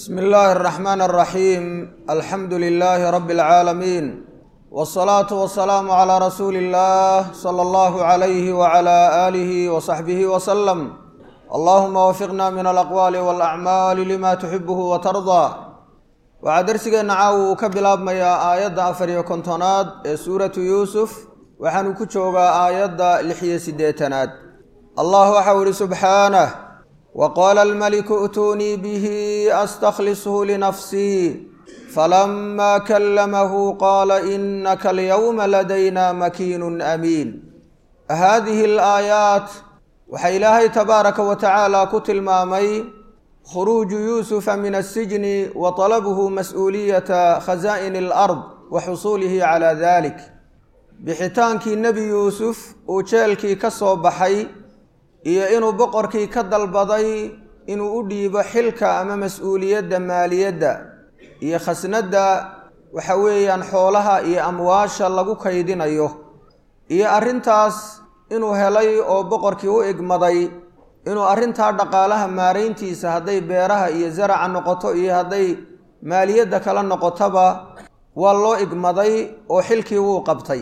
bsmi illaahi اraxmaan اraxiim alxamdu lilaahi rabi اlcaalamiin wاsalaatu wasalaamu calaa rasuuli اllah sala allahu calayhi wacala aalihi wasaxbihi wasalam allahuma wafiqna min alaqwaali walacmaali lima tuxibuhu watardaa waxaa dersigeenna caawa uu ka bilaabmayaa aayadda afar iyo kontonaad ee suuratu yuusuf waxaanu ku joogaa aayadda lix iyo siddeetanaad allah waxau ihi subxaanah waqaala almaliku i'tuunii bihi astakhlishu linafsii falama kallamahu qaala inaka alyawma ladayna makiinun amiin haadihi alaayaat waxaa ilaahay tabaaraka wa tacaala ku tilmaamay khuruuju yuusufa min asijni wa talabuhu mas-uuliyata khasaa'ini alard wa xusuulihi calaa dalik bixitaankii nebi yuusuf uu jeelkii ka soo baxay iyo inuu boqorkii ka dalbaday inuu u dhiibo xilka ama mas-uuliyadda maaliyadda iyo khasnadda waxa weeyaan xoolaha iyo amwaasha lagu kaydinayo iyo arrintaas inuu helay oo boqorkii u igmaday inuu arrintaa dhaqaalaha maarayntiisa hadday beeraha iyo zaraca noqoto iyo hadday maaliyadda kala noqotoba waa loo igmaday oo xilkii wuu qabtay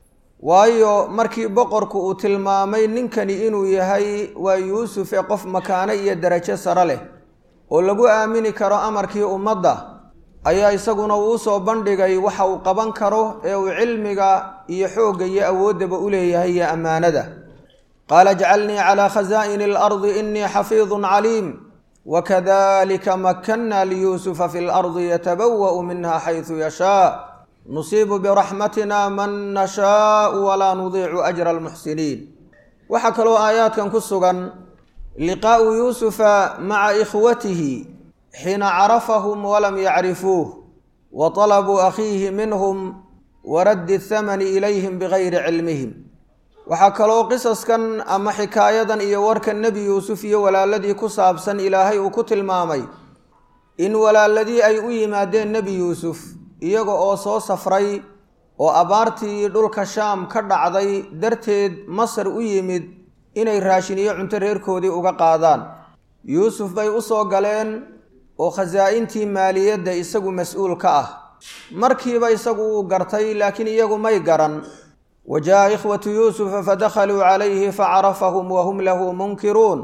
waayo markii boqorku uu tilmaamay ninkani inuu yahay waa yuusuf ee qof makaano iyo darajo sare leh oo lagu aamini karo amarkii ummadda ayaa isaguna uu usoo bandhigay waxa uu qaban karo ee uu cilmiga iyo xoogga iyo awooddaba u leeyahay iyo ammaanada qaala jcalnii calaa khasaa'ini alardi inii xafiidun caliim wakadalika makanna liyuusufa fi lardi yatabawa'u minha xaysu yashaa nusiibu biraxmatina man nashaau walaa nudiicu ajra almuxsiniin waxaa kaloo aayaadkan ku sugan liqaa'u yuusufa maca ikhwatihi xiina carafahum walam yacrifuuh wa talabuu akhiihi minhum waraddi athamani ilayhim bigayri cilmihim waxaa kaloo qisaskan ama xikaayadan iyo warkan nebi yuusuf iyo walaaladii ku saabsan ilaahay uu ku tilmaamay in walaaladii ay u yimaadeen nebi yuusuf iyaga oo soo safray oo abaartii dhulka shaam ka dhacday darteed masar u yimid inay raashin iyo cunto reerkoodii uga qaadaan yuusuf bay u soo galeen oo khasaa-intii maaliyadda isagu mas-uul ka ah markiiba isagu uu gartay laakiin iyagu may garan wa jaa ikhwatu yuusufa fadakhaluu calayhi facarafahum wahum lahu munkiruun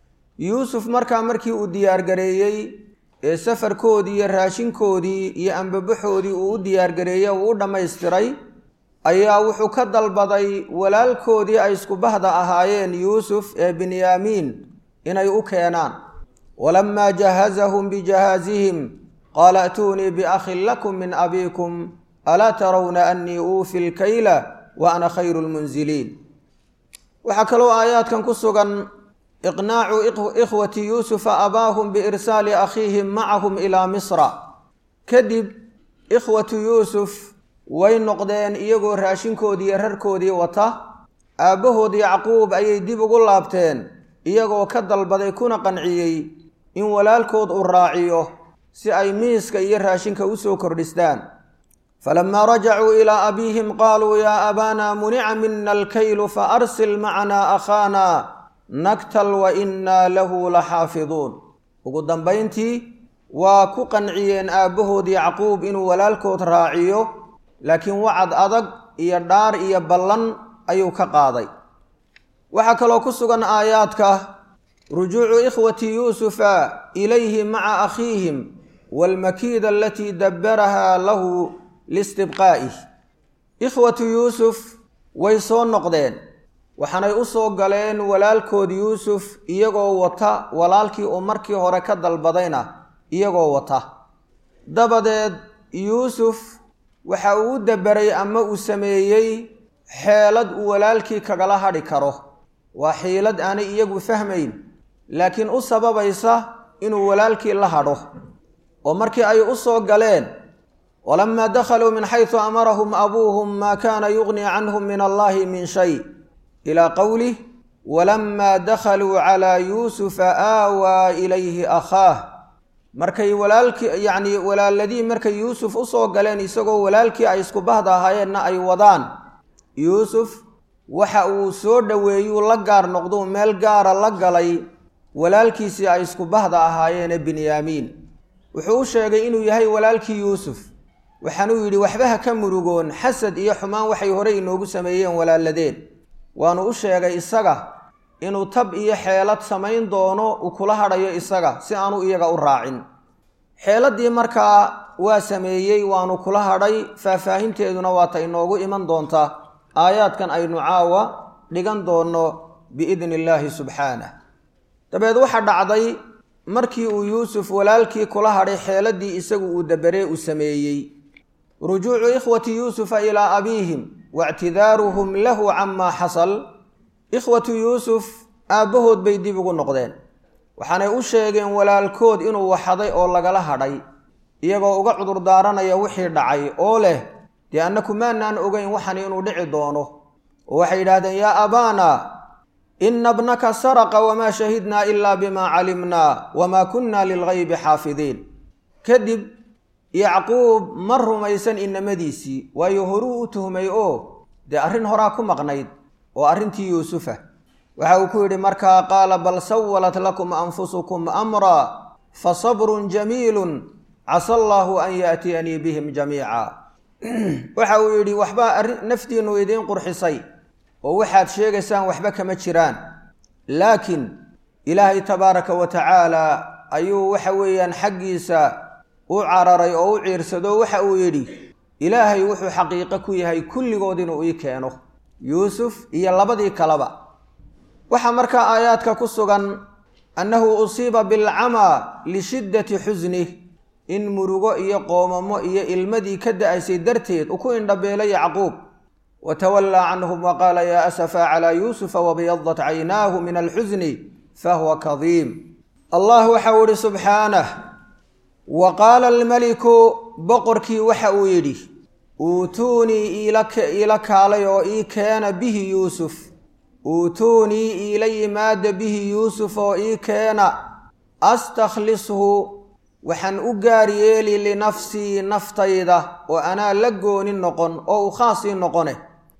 yuusuf markaa markii uu diyaargareeyey ee safarkoodii iyo raashinkoodii iyo ambabaxoodii uu u diyaargareeyey uu u dhammaystiray ayaa wuxuu ka dalbaday walaalkoodii ay isku bahda ahaayeen yuusuf ee binyaamiin inay u keenaan walamaa jahazahum bijahaazihim qaala a'tuunii biakhin lakum min abiikum alaa tarawna annii uufi lkayla wa ana khayru lmunziliin waxaa kaloo aayaadkan ku sugan iqnaacu ikhwati yuusufa abaahum biirsaali akhiihim macahum ilaa misra kadib ikhwatu yuusuf way noqdeen iyagoo raashinkoodii iyo rarkoodii wata aabbahood yacquub ayay dib ugu laabteen iyagoo ka dalbaday kuna qanciyey in walaalkood uu raaciyo si ay miiska iyo raashinka usoo kordhistaan falamaa rajacuu ilaa abiihim qaaluu yaa abaana munica mina alkaylu faarsil macanaa akhaana naktal wa innaa lahu la xaafiduun ugu dambayntii waa ku qanciyeen aabbahood yacquub inuu walaalkood raaciyo laakiin wacad adag iyo dhaar iyo ballan ayuu ka qaaday waxaa kaloo ku sugan aayaadka rujuucu ikhwati yuusufa ilayhi maca akhiihim waalmakiida alatii dabbarahaa lahu listibqaa'ih ikhwatu yuusuf way soo noqdeen waxaanay u soo galeen walaalkood yuusuf iyagoo wata walaalkii uu markii hore ka dalbadayna iyagoo wata dabadeed yuusuf waxa uu u daberay ama uu sameeyey xeelad uu walaalkii kagala hadhi karo waa xiilad aanay iyagu fahmayn laakiin u sababaysa inuu walaalkii la hadho oo markii ay u soo galeen walamaa dakhaluu min xaysu amarahum abuuhum maa kaana yugnii canhum min allahi min shay ilaa qowlih walamaa dakhaluu calaa yuusufa aawaa ilayhi akhaah markay walaalkii yacnii walaaladii markay yuusuf usoo galeen isagoo walaalkii ay isku bahda ahaayeenna ay wadaan yuusuf waxa uu soo dhoweeyuu la gaar noqduu meel gaara la galay walaalkiisii ay isku bahda ahaayeene binyaamiin wuxuu u sheegay inuu yahay walaalkii yuusuf waxaanuu yidhi waxba ha ka murugoon xasad iyo xumaan waxay horey inoogu sameeyeen walaaladeen waanu u sheegay isaga inuu tab iyo xeelad samayn doono uu kula hadhayo isaga si aanu iyaga u raacin xeeladdii markaa waa sameeyey waanu kula hadhay faahfaahinteeduna waata inoogu iman doontaa aayaadkan aynu caawa dhigan doonno biidni illaahi subxaanah dabeed waxaa dhacday markii uu yuusuf walaalkii kula hadhay xeeladdii isagu uu dabaree u sameeyey rujuucu ikhwati yuusufa ilaa abiihim waictidaaruhum lahu camaa xasal ikhwatu yuusuf aabbahood bay dib ugu noqdeen waxaanay u sheegeen walaalkood inuu waxaday oo lagala hadhay iyagoo uga cudur daaranaya wixii dhacay oo leh dee annaku maanaan ogeyn waxan inuu dhici doono oo waxay yidhaahdeen yaa abaana ina bnaka saraqa wamaa shahidnaa ilaa bimaa calimnaa wamaa kunna lilgaybi xaafidiin kadib yacquub ma rumaysan inamadiisii waayo horuu u tuhmay oo dee arrin horaa ku maqnayd oo arrintii yuusufa waxa uu ku yidhi markaa qaala bal sawalat lakum anfusukum amraa fa sabrun jamiilun casa allaahu an yaatiyanii bihim jamiica waxa uu yidhi waxbaa naftiinnu idiin qurxisay oo waxaad sheegaysaan waxba kama jiraan laakiin ilaahay tabaaraka wa tacaala ayuu waxa weeyaan xaggiisa u cararay oo u ciirsado waxa uu yidhi ilaahay wuxuu xaqiiqo ku yahay kulligood inuu ii keeno yuusuf iyo labadii kaleba waxaa markaa aayaadka ku sugan annahu usiiba bilcamaa lishiddati xusnih in murugo iyo qoomamo iyo ilmadii ka da-aysay darteed uu ku indhabeelay yacquub watawallaa canhum wa qaala yaa asafaa calaa yuusufa wabyadat caynaahu min alxusni fahuwa kadiim allah waxau ihi subxaanah wa qaala almeliku boqorkii waxa uu yidhi uutuunii iila kaalay oo ii keena bihi yuusuf uutuunii iila yimaada bihi yuusuf oo ii keena astakhlishu waxaan u gaar yeeli linafsii naftayda oo anaa la gooni noqon oo u khaasii noqone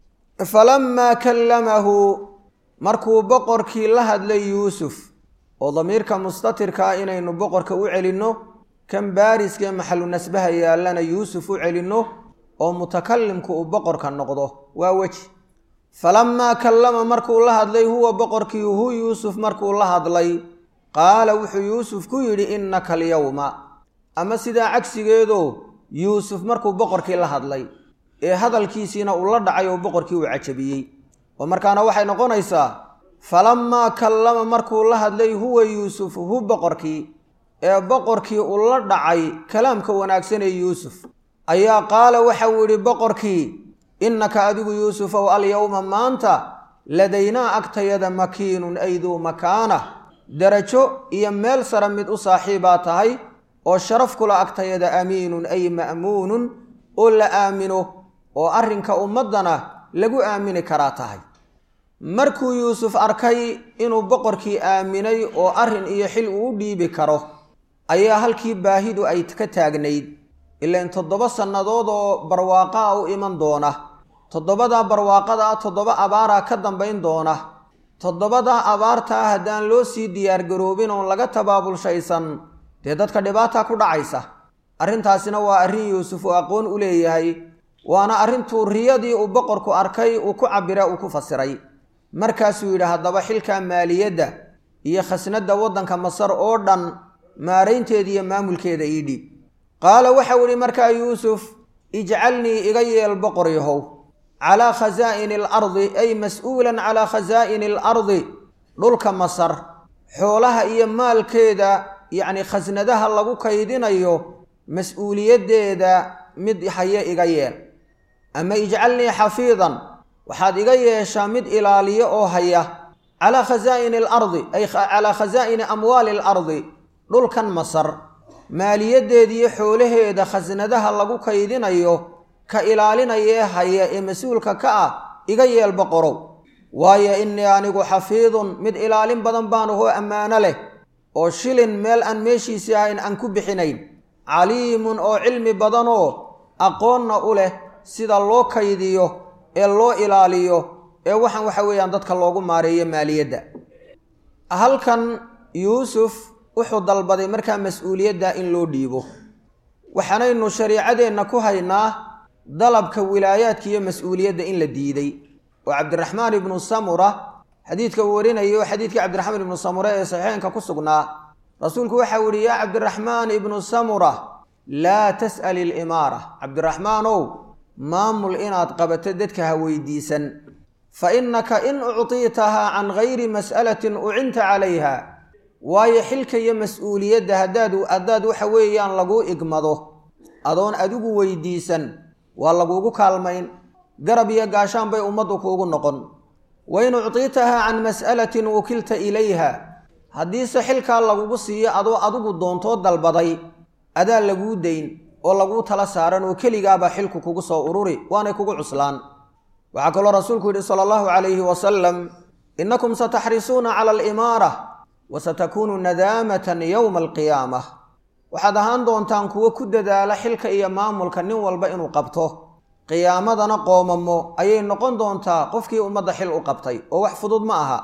falammaa kallamahu markuu boqorkii la hadlay yuusuf oo damiirka mustatirka ah inaynu boqorka u celinno kan baariskee maxalu nasbaha yaallana yuusuf u celinno oo mutakalimku uu boqorka noqdo waa weji falammaa kallama markuu la hadlay huwa boqorkii hu yuusuf markuu la hadlay qaala wuxuu yuusuf ku yidhi innaka alyawma ama sidaa cagsigeedoo yuusuf markuu boqorkii la hadlay ee hadalkiisiina uu la dhacay oo boqorkii uu cajabiyey oo markaana waxay noqonaysaa falammaa kallama markuu la hadlay huwa yuusuf hu boqorkii ee boqorkii uu la dhacay kalaamka wanaagsan ee yuusuf ayaa qaala waxau yidhi boqorkii innaka adigu yuusufow alyowma maanta ladaynaa agtayada makiinun ay duu makaana darajo iyo meel sare mid u saaxiibaa tahay oo sharaf kula agtayada amiinun ay ma'muunun oo la aamino oo arrinka ummaddana lagu aamini karaa tahay markuu yuusuf arkay inuu boqorkii aaminay oo arrin iyo xil uu u dhiibi karo ayaa halkii baahidu ay ka taagnayd ilaan toddoba sannadood oo barwaaqa a u iman doona toddobadaa barwaaqada ah toddoba abaaraa ka dambayn doona toddobadaa abaarta ah haddaan loo sii diyaargaroobin oon laga tabaabulshaysan dee dadka dhibaata ku dhacaysa arrintaasina waa arrin yuusuf uu aqoon u leeyahay waana arrintuu riyadii uu boqorku arkay uu ku cabira uu ku fasiray markaasuu yidhi haddaba xilka maaliyadda iyo khasnadda waddanka masar oo dhan maaraynteeda iyo maamulkeeda ii dhiib qaala waxau idhi markaa yuusuf ijcalnii iga yeel boqor yahow calaa khasaa'ini alardi ay mas-uulan calaa khasaa'ini alardi dhulka masar xoolaha iyo maalkeeda yacni khasnadaha lagu kaydinayo mas-uuliyaddeeda mid haye iga yeel ama ijcalnii xafiidan waxaad iga yeeshaa mid ilaaliyo oo haya calaa khasaa'ini alardi ay calaa khasaa'ini amwaali alardi dhulkan masar maaliyaddeediiyo xoolaheeda khasnadaha lagu kaydinayo ka ilaalinayee haya ee mas-uulka ka ah iga yeel boqorow waayo innii anigu xafiidun mid ilaalin badan baan ahoo ammaano leh oo shilin meel aan meeshiisii ahayn aan ku bixinayn caliimun oo cilmi badanoo aqoonna u leh sida loo kaydiyo ee loo ilaaliyo ee waxaan waxa weeyaan dadka loogu maareeyo maaliyadda halkan yuusuf wuxuu dalbaday markaa mas-uuliyadda in loo dhiibo waxaanaynu shariicadeenna ku haynaa dalabka wilaayaadka iyo mas-uuliyadda in la diiday oo cabdiraxmaan ibnu samura xadiidka uu warinayo xadiidkii cabdiraxmaan ibnu samura ee saxiixeynka ku sugnaa rasuulku waxa uu yihi yaa cabdiraxmaan ibnu samura laa tas'al ilimaara cabdiraxmaanow maamul inaad qabato dadka ha weydiisan fa innaka in uctiitahaa can gayri mas'alatin ucinta calayha waayo xilka iyo mas-uuliyadda haddaad haddaad waxa weeyaan laguu igmado adoon adigu weydiisan waa laguugu kaalmayn garab iyo gaashaan bay ummaddu kuugu noqon wa in uctiitahaa can mas'alatin wukilta ilayha haddiise xilkaa lagugu siiyo adoo adigu doontoo dalbaday adaa laguu dayn oo laguu tala saaran oo keligaabaa xilku kugu soo ururi waanay kugu cuslaan waxaa kaloo rasuulku yidhi sala allahu calayhi wasalam innakum sataxrisuuna cala alimaara wa satakuunu nadaamatan yowma alqiyaamah waxaad ahaan doontaan kuwo ku dadaala xilka iyo maamulka nin walba inuu qabto qiyaamadana qoomamo ayay noqon doontaa qofkii ummadda xil u qabtay oo wax fudud ma aha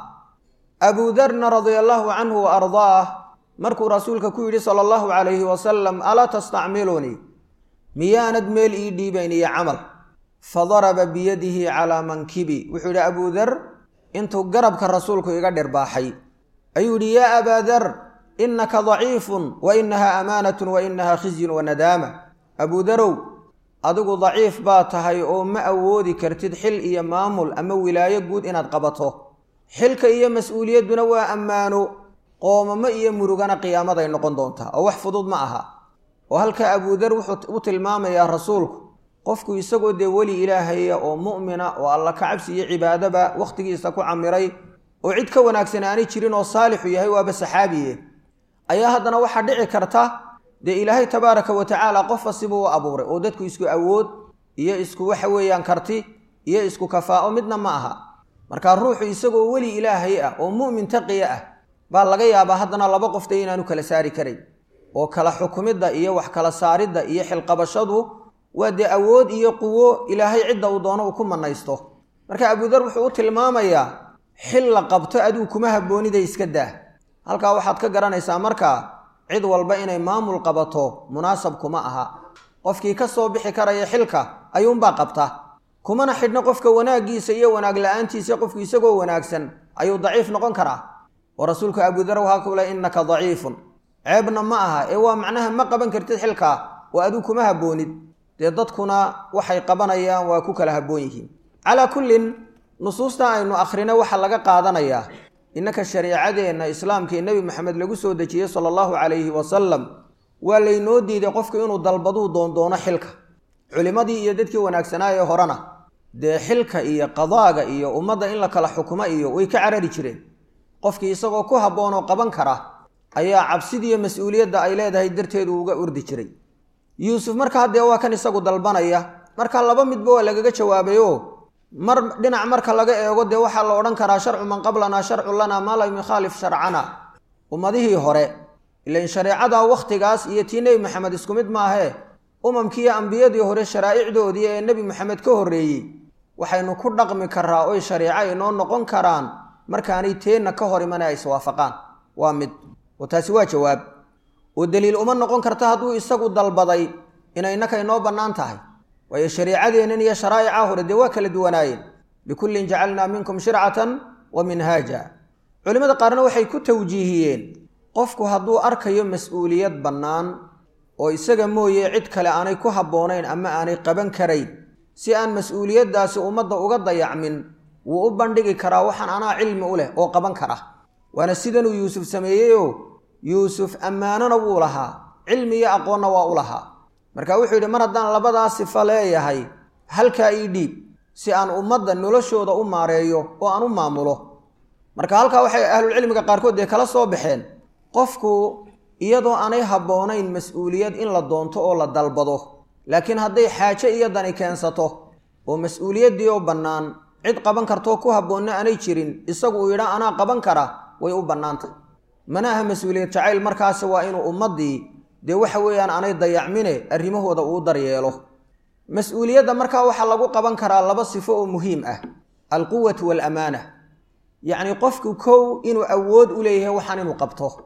abuudarna radia allaahu canhu wa ardaah markuu rasuulka ku yidhi sala allahu calayhi wasalam alaa tastacmilunii miyaanad meel ii dhiibayn iyo camal fadaraba biyadihi calaa mankibi wuxuu yidhi abuudar intuu garabka rasuulku iga dhirbaaxay ayuu yidhi yaa abaa dar innaka daciifun wa innaha amaanatun wa innaha khizyun wa nadaama abuudarow adigu daciif baa tahay oo ma awoodi kartid xil iyo maamul ama wilaayo guud inaad qabato xilka iyo mas-uuliyadduna waa ammaano qoomamo iyo murugana qiyaamaday noqon doontaa oo wax fudud ma aha oo halkaa abuudar wuxuu u tilmaamayaa rasuulku qofku isagoo dee weli ilaahaya oo mu'mina oo alla ka cabsi iyo cibaadaba wakhtigiisa ku camiray oo cid ka wanaagsan aanay jirin oo saalixu yahay waaba saxaabiye ayaa haddana waxaa dhici karta dee ilaahay tabaaraka wa tacaala qofa sibuu u abuuray oo dadku isku awood iyo isku waxa weeyaan karti iyo isku kafaa'o midna ma aha markaa ruuxu isagoo weli ilaahay ah oo mu'min taqiya ah baa laga yaabaa haddana laba qofta inaanu kala saari karayn oo kala xukumidda iyo wax kala saaridda iyo xilqabashadu waa dee awood iyo quwo ilaahay cidda uu doono uu ku mannaysto marka abuudar wuxuu u tilmaamayaa xil la qabto adigu kuma habboonida iska daa halkaa waxaad ka garanaysaa markaa cid walba inay maamul qabato munaasab kuma aha qofkii ka soo bixi karaya xilka ayuunbaa qabta kumana xidhno qofka wanaaggiisa iyo wanaag la-aantiisa qofku isagoo wanaagsan ayuu daciif noqon karaa oo rasuulku abudar waxaa ku le innaka daciifun ceebna ma aha ee waa macnaha ma qaban kartid xilkaa oo adigu kuma habboonid dee dadkuna waxay qabanayaan waa ku kala habboon yihiin calaa kullin nusuusta aynu akhrino waxaa laga qaadanayaa innaka shariicadeenna islaamkii nebi maxamed lagu soo dejiyey sala allahu calayhi wasalam waa laynoo diiday qofku inuu dalbaduu doondoono xilka culimmadii iyo dadkii wanaagsanaa ee horena dee xilka iyo qadaaga iyo ummadda in la kala xukumo iyo way ka carari jireen qofkii isagoo ku habboon oo qaban kara ayaa cabsidiiyo mas-uuliyadda ay leedahay darteedu uga urdi jiray yuusuf markaa dee waa kan isagu dalbanaya marka laba midba waa lagaga jawaabayo mar dhinac marka laga eego dee waxaa la odhan karaa sharcu man qablanaa sharcu lanaa maa lam yukhaalif sharcana ummadihii hore ilain shareecada wakhtigaas iyo tii nebi maxamed isku mid maahee umamkiiyo ambiyadii hore sharaa'icdoodii ee nebi maxamed ka horreeyey waxaynu ku dhaqmi karaa oy shareeco inoo noqon karaan markaanay teenna ka hor iman ay iswaafaqaan waa mid oo taasi waa jawaab oo deliil uma noqon karta hadduu isagu dalbaday inay innaka inoo bannaan tahay waayo shariicadeennan iyo sharaa'ica hore dee waa kala duwanaayeen likullin jacalnaa minkum shircatan wa minhaaja culimmada qaarna waxay ku tawjiihiyeen qofku hadduu arkayo mas-uuliyad bannaan oo isaga mooye cid kale aanay ku habboonayn ama aanay qaban karayn si aan mas-uuliyaddaasi ummadda uga dayacmin wuu u bandhigi karaa waxaan anaa cilmi u leh oo qaban kara waana sidanuu yuusuf sameeyeyoo yuusuf ammaanona wuu lahaa cilmi iyo aqoonna waa u lahaa marka wuxuu yidhi mar haddaan labadaa sifo leeyahay halkaa ii dhiib si aan ummadda noloshooda u maareeyo oo aan u maamulo marka halkaa waxay ahlulcilmiga qaarkood dee kala soo baxeen qofku iyadoo aanay habboonayn mas-uuliyad in la doonto oo la dalbado laakiin hadday xaajo iyo dani keensato oo mas-uuliyaddii oo bannaan cid qaban kartoo ku habboonna aanay jirin isagu uu yidhaa anaa qaban kara way u bannaantay mana aha mas-uuliyad jacayl markaasi waa inuu ummaddii dee waxa weeyaan aanay dayacmine arrimahooda uu daryeelo mas-uuliyadda markaa waxaa lagu qaban karaa laba sifo oo muhiim ah alquwatu waalamaana yacnii qofku kow inuu awood u leeyahay waxaan inuu qabto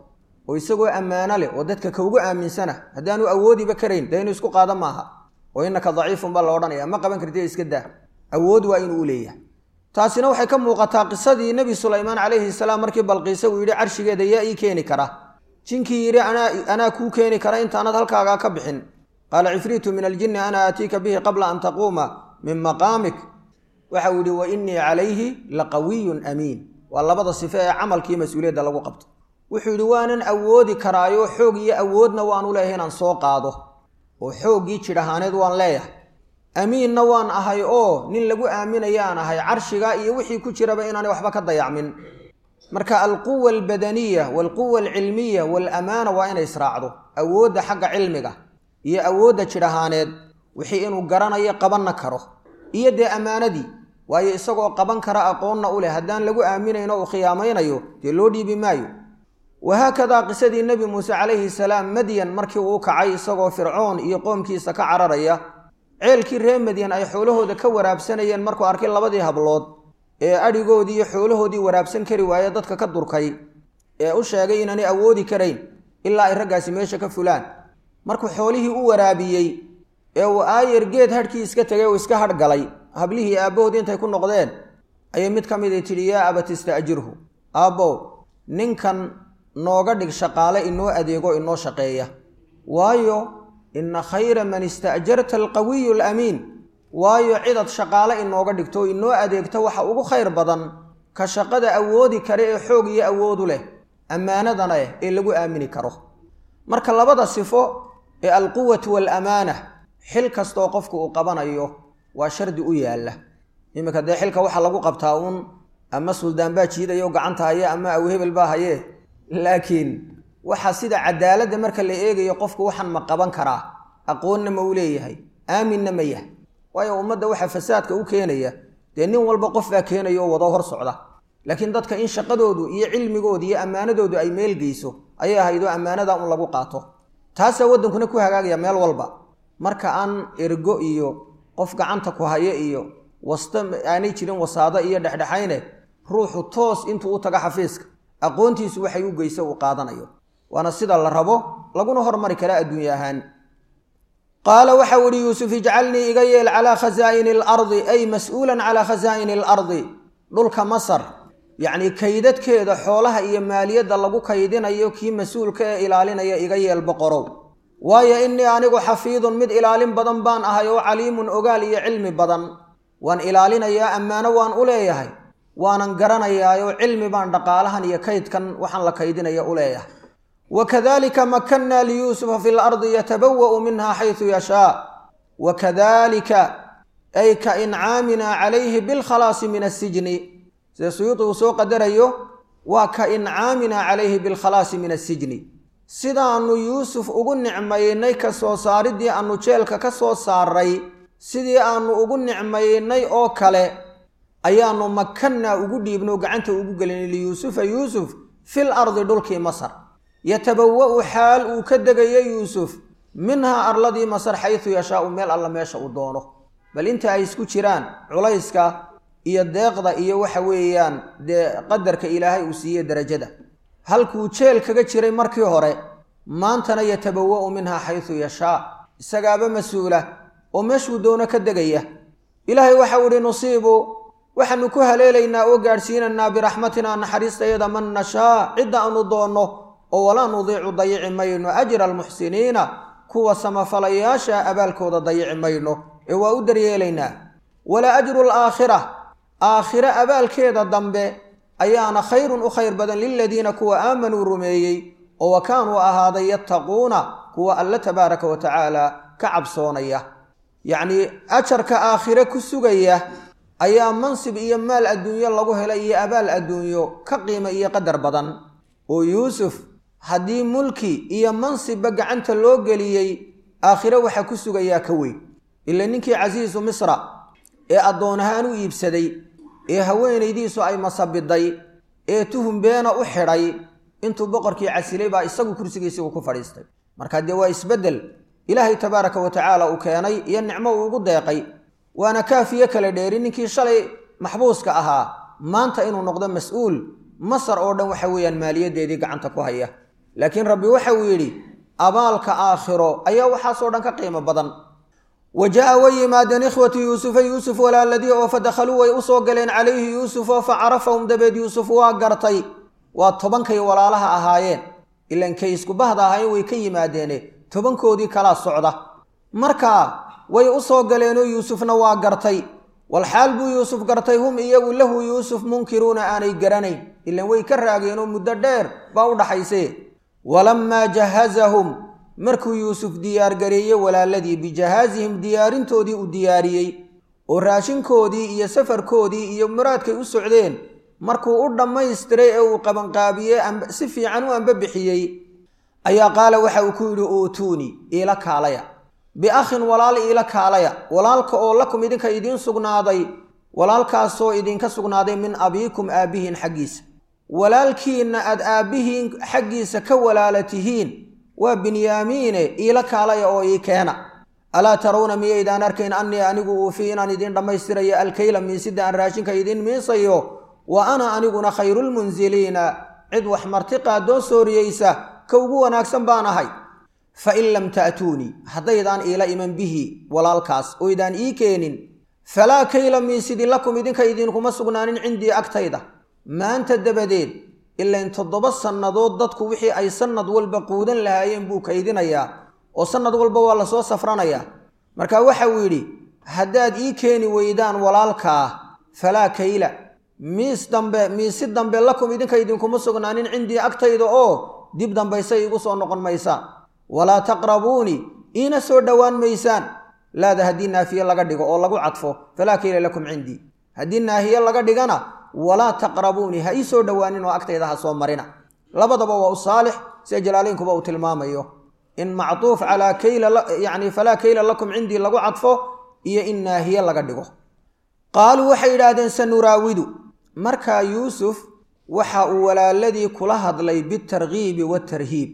oo isagoo ammaano leh oo dadka kaugu aaminsana haddaanu awoodiba karayn dee inuu isku qaada maaha oo innaka daciifun baa la odhanaya ma qaban kartid iska daa awood waa inuu u leeyahay taasina waxay ka muuqataa qisadii nebi sulaymaan calayhi salaam markii balqiise uu yidhi carshigeeda yaa ii keeni kara jinkii yidhi anaa kuu keeni kara intaanad halkaagaa ka bixin qaala cifriitu min aljinni ana aatiika bihi qabla an taquuma min maqaamik waxa uu yidhi wa innii calayhi laqawiyun amiin waa labada sife ee camalkii mas-uuliyadda lagu qabto wuxuu yidhi waanan awoodi karaayo xoog iyo awoodna waanu leeyahay inaan soo qaado oo xooggii jidh ahaaneed waan leeyahay amiinna waan ahay oo nin lagu aaminayaan ahay carshiga iyo wixii ku jiraba inaanay waxba ka dayacmin marka alquwa albadaniya waalquwa alcilmiya waalamaana waa inay israacdo awoodda xagga cilmiga iyo awoodda jidh ahaaneed wixii inuu garanayo qabanna karo iyo dee ammaanadii waayo isagoo qaban kara aqoonna u leh haddaan lagu aaminayno uu khiyaamaynayo dee loo dhiibi maayo wahaakadaa qisadii nebi muuse calayhi salaam madyan markii uu kacay isagoo fircoon iyo qoomkiisa ka cararaya ceelkii reer madyan ay xoolahooda ka waraabsanayeen markuu arkay labadii hablood ee adhigoodii iyo xoolahoodii waraabsan kari waaye dadka ka durkay ee u sheegay inaanay awoodi karayn ilaa ay raggaasi meesha ka fulaan markuu xoolihii u waraabiyey ee uu aayar geed hadhkii iska tegay uu iska hadh galay hablihii aabbahoodii intay ku noqdeen ayay mid ka midi tidhi yaa abat ista'jirhu aabbow ninkan nooga dhig shaqaale inoo adeego inoo shaqeeya waayo inna khayra man ista'jarta alqawiyu alamiin waayo cidad shaqaale inooga dhigto inoo adeegta waxa ugu khayr badan ka shaqada awoodi kare ee xoog iyo awoodu leh ammaanadana eh ee lagu aamini karo marka labada sifo ee alquwatu waalamaana xil kastoo qofku uu qabanayo waa shardi u yaalla iminka dee xilka waxaa lagu qabtaa uun ama suldaan baa jiidayo gacanta haye ama awhebel baa haye laakiin waxaa sida cadaaladda marka la eegayo qofku waxaan ma qaban karaa aqoonna ma u leeyahay aaminna ma yahay waayo ummadda waxaa fasaadka u keenaya dee nin walba qof baa keenaya oo wado hor socda laakiin dadka in shaqadoodu iyo cilmigoodu iyo ammaanadoodu ay meel geyso ayay ahaydoo ammaanada un lagu qaato taasaa waddankuna ku hagaagaya meel walba marka aan ergo iyo qof gacanta ku haye iyo wasta aanay jirin wasaado iyo dhexdhexayne ruuxu toos intuu u tago xafiiska aqoontiisu waxay u geyso uu qaadanayo waana sida la rabo laguna hormari karaa adduunye ahaan qaala waxau ihi yuusuf ijcalnii iga yeel calaa khasaa'ini alardi ay mas-uulan calaa khasaa'ini alardi dhulka masar yacnii kaydadkeeda xoolaha iyo maaliyadda lagu kaydinayo kii mas-uulka ee ilaalinaya iga yeel boqorow waayo innii anigu xafiidun mid ilaalin badan baan ahay oo caliimun ogaal iyo cilmi badan waan ilaalinayaa ammaano waan u leeyahay waanan garanayaayoo cilmi baan dhaqaalahan iyo kaydkan waxaan la kaydinaya u leeyahay wa kadalika makannaa liyuusufa fi lardi yatabawa'u minha xaysu yashaa wa kadalika ay ka incaaminaa calayhi bilkhalaasi min asijni sida suyuudi uu soo qadarayo waa ka incaaminaa calayhi bilkhalaasi min asijni sidaannu yuusuf ugu nicmaynay ka soo saariddii aannu jeelka ka soo saaray sidii aannu ugu nicmaynay oo kale ayaannu makannaa ugu dhiibno gacanta ugu gelinay liyuusufa yuusuf fil ardi dhulkii masar yatabawa'u xaal uu ka degayo yuusuf minhaa arladii masar xaysu yashaau meel alla meesha uu doono bal inta ay isku jiraan culayska iyo deeqda iyo waxa weeyaan dee qadarka ilaahay uu siiyey derajada halkuu jeel kaga jiray markii hore maantana yatabawa'u minhaa xaysu yashaa isagaaba mas-uula oo meeshuu doono ka degaya ilaahay waxau ihi nusiibu waxaanu ku haleelaynaa oo gaadhsiinaynaa biraxmatinaa naxariistayada man nashaa cidda aanu doonno oo walaa nudiicu dayici mayno ajra almuxsiniina kuwa samafalayaasha abaalkooda dayici mayno ee waa u daryeelaynaa wala ajru alaakhira aakhire abaalkeeda dambe ayaana khayrun u khayr badan liladiina kuwa aamanuu rumeeyey oo wa kaanuu ahaaday yattaquuna kuwa alle tabaaraka wa tacaala ka cabsoonaya yacnii ajarka aakhire ku sugaya ayaa mansib iyo maal adduunyo lagu helay iyo abaal adduunyo ka qiimo iyo qadar badan oo yuusuf haddii mulki iyo mansibba gacanta loo geliyey aakhire waxaa ku sugayaa ka weyn ila ninkii casiisu misra ee addoon ahaan u iibsaday ee haweenaydiisu ay masabiday ee tuhum beena u xidhay intuu boqorkii casilay baa isagu kursigiisigu ku fadhiistay marka dee waa isbeddel ilaahay tabaaraka wa tacaala uu keenay iyo nicmo uu ugu deeqay waana kaafiye kala dheeri ninkii shalay maxbuuska ahaa maanta inuu noqdo mas-uul masar oo dhan waxa weeyaan maaliyaddeedii gacanta ku haya laakiin rabbi waxa uu yidhi abaalka aakhiro ayaa waxaasoo dhan ka qiimo badan wa jaa way yimaadeen ikhwatu yuusufa yuusuf walaaladii oo fa dakhaluu way usoo galeen calayhi yuusufoo fa carafahum dabeed yuusuf waa gartay waa tobankay walaalaha ahaayeen ilan kay iskubahda ahaayeen way ka yimaadeene tobankoodii kalaa socda marka way u soo galeenoo yuusufna waa gartay walxaal buu yuusuf gartay hum iyagu lahu yuusuf munkiruuna aanay garanayn ilan way ka raageenoo muddo dheer baa u dhaxayse walammaa jahazahum markuu yuusuf diyaargareeyey walaaladii bijahaazihim diyaarintoodii uu diyaariyey oo raashinkoodii iyo safarkoodii iyo muraadkay u socdeen markuu u dhammaystiray ee uu qabanqaabiyey si fiican u ambabixiyey ayaa qaala waxa uu ku yidhi uutuunii iila kaalaya biakhin walaal iila kaalaya walaalka oo lakum idinka idiin sugnaaday walaalkaasoo idinka sugnaaday min abiikum aabbihiin xaggiisa walaalkiinna aad aabbihiin xaggiisa ka walaala tihiin waa binyaamiine iila kaalaya oo ii keena alaa tarawna miyaydaan arkayn annii anigu uufii inaan idiin dhammaystirayo alkayla miisida aan raashinka idiin miisayo wa ana aniguna khayrulmunsiliina cid wax marti qaadoo sooriyeysa ka ugu wanaagsan baan ahay fa in lam ta'tuunii haddaydaan iila iman bihi walaalkaas oydaan ii keenin falaa kayla miisidi lakum idinka idinkuma sugnaanin cindii agtayda maanta dabadeed ilain toddoba sannadood dadku wixii ay sannad walba quudan lahaayeen buu kaydinayaa oo sannad walba waa lasoo safranayaa marka waxa uu yidhi haddaad ii keeni weydaan walaalkaa falaa kayla miis dambe miisi dambe lakum idinka idinkuma sugnaanin cindii agtayda oo dib dambaysay igu soo noqon maysaan walaa taqrabuunii iina soo dhowaan maysaan laada haddii naafiye laga dhigo oo lagu cadfo falaa kayla lakum cindii haddii naahiye laga dhigana walaa taqrabuunii ha ii soo dhowaanin oo agtayda ha soo marina labadaba waa u saalix sida jalaalaynkuba uu tilmaamayo in mactuuf calaa kayla yacni falaa kayla lakum cindii lagu cadfo iyo in naahiye laga dhigo qaaluu waxay yidhaahdeen sanuraawidu markaa yuusuf waxa uu walaaladii kula hadlay bitarkiibi waatarhiib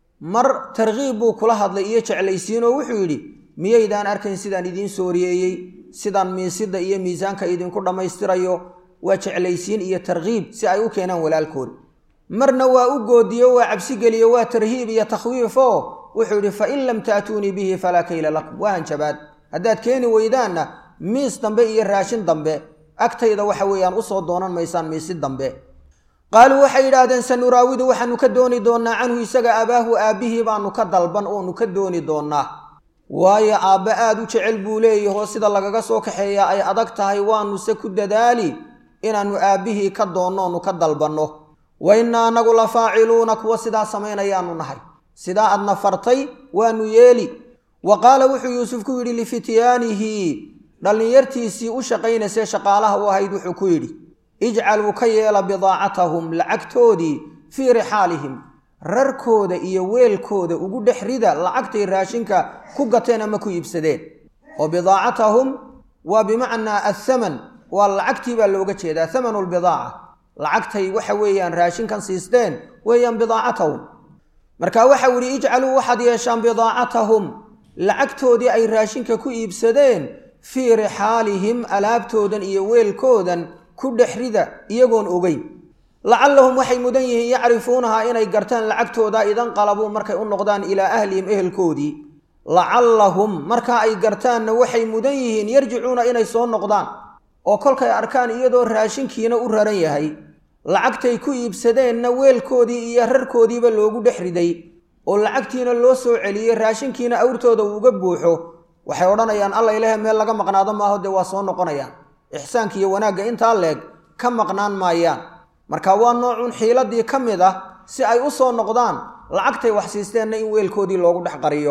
mar tarkiib buu kula hadlay iyo jeclaysiinoo wuxuu yidhi miyaydaan arkayn sidaan idiin sooriyeeyey sidaan miisida iyo miisaanka idinku dhammaystirayo waa jeclaysiin iyo tarkiib si ay u keenaan walaalkood marna waa u goodiyo waa cabsigeliyo waa tarhiib iyo takhwiifoo wuxuu yidhi fa in lam ta'tuunii bihi falaa kayla lakum waa hanjabaad haddaad keeni weydaanna miis dambe iyo raashin dambe agtayda waxa weeyaan usoo doonan maysaan miisi dambe qaaluu waxay yidhaahdeen sanuraawidu waxaanu ka dooni doonnaa canhu isaga abaahu aabbihii baanu ka dalban oonu ka dooni doonnaa waayo aabbe aad u jecel buu leeyahoo sida lagaga soo kaxeeyaa ay adag tahay waanuse ku dadaali inaannu aabbihii ka doonno oonu ka dalbanno wa innaa anagu la faaciluuna kuwa sidaa samaynayaanu nahay sidaa aadna fartay waanu yeeli wa qaala wuxuu yuusuf ku yidhi lifityaanihi dhallinyartiisii u shaqaynaysee shaqaalaha u ahayd wuxuu ku yidhi ijcaluu ka yeela bidaacatahum lacagtoodii fii rixaalihim rarkooda iyo weelkooda ugu dhex rida lacagtay raashinka ku gateen ama ku iibsadeen oo bidaacatahum waa bimacnaa athaman waa lacagtii baa looga jeedaa thamanu lbidaaca lacagtay waxa weeyaan raashinkan siisteen weeyaan bidaacatahum marka waxau idhi ijcaluu waxaad yeeshaan bidaacatahum lacagtoodii ay raashinka ku iibsadeen fii rixaalihim alaabtoodan iyo weelkoodan ku dhex rida iyagoon ogeyn lacallahum waxay mudan yihiin yacrifuunahaa inay gartaan lacagtooda idan qalabuu markay u noqdaan ilaa ahlihim ehelkoodii lacallahum markaa ay gartaanna waxay mudan yihiin yarjicuuna inay soo noqdaan oo kolkay arkaan iyadoo raashinkiina u raran yahay lacagtay ku iibsadeenna weelkoodii iyo rarkoodiiba loogu dhex riday oo lacagtiina loo soo celiyey raashinkiina awrtooda uuga buuxo waxay odhanayaan alla ilahe meel laga maqnaado maaho dee waa soo noqonayaan ixsaanka iyo wanaagga intaa leeg ka maqnaan maayaan marka waa noocun xiiladii ka mid ah si ay u soo noqdaan lacagtay wax siisteenna in weelkoodii loogu dhex qariyo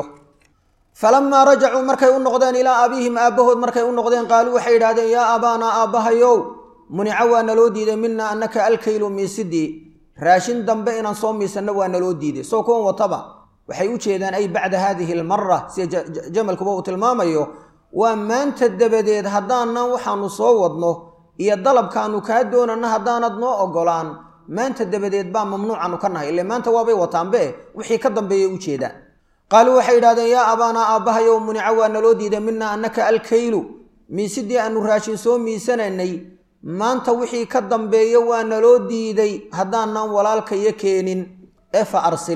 falamaa rajacuu markay u noqdeen ilaa abiihim aabbahood markay u noqdeen qaaluu waxay yidhahdeen yaa aabaanaa aabbahayow munica waa naloo diiday mina annaka alkaylu miisidii raashin dambe inaan soo miisanno waa naloo diiday soo kuwan wataba waxay u jeedaan ay bacda haadihi almara sida jamalkuba uu tilmaamayo waa maanta dabadeed haddaanan waxaanu soo wadno iyo dalabkaanu kaa doonanno haddaanad noo ogolaan maanta dabadeed baa mamnuucaanu ka nahay ile maanta waabay wataanbe wixii ka dambeeyay u jeedaan qaaluu waxay yidhahdeen yaa abaanaa aabbahayow munica waa naloo diiday mina annaka alkaylu miisidii aanu raashin soo miisanaynay maanta wixii ka dambeeya waa naloo diiday haddaanan walaalkayo keenin ee fa arsil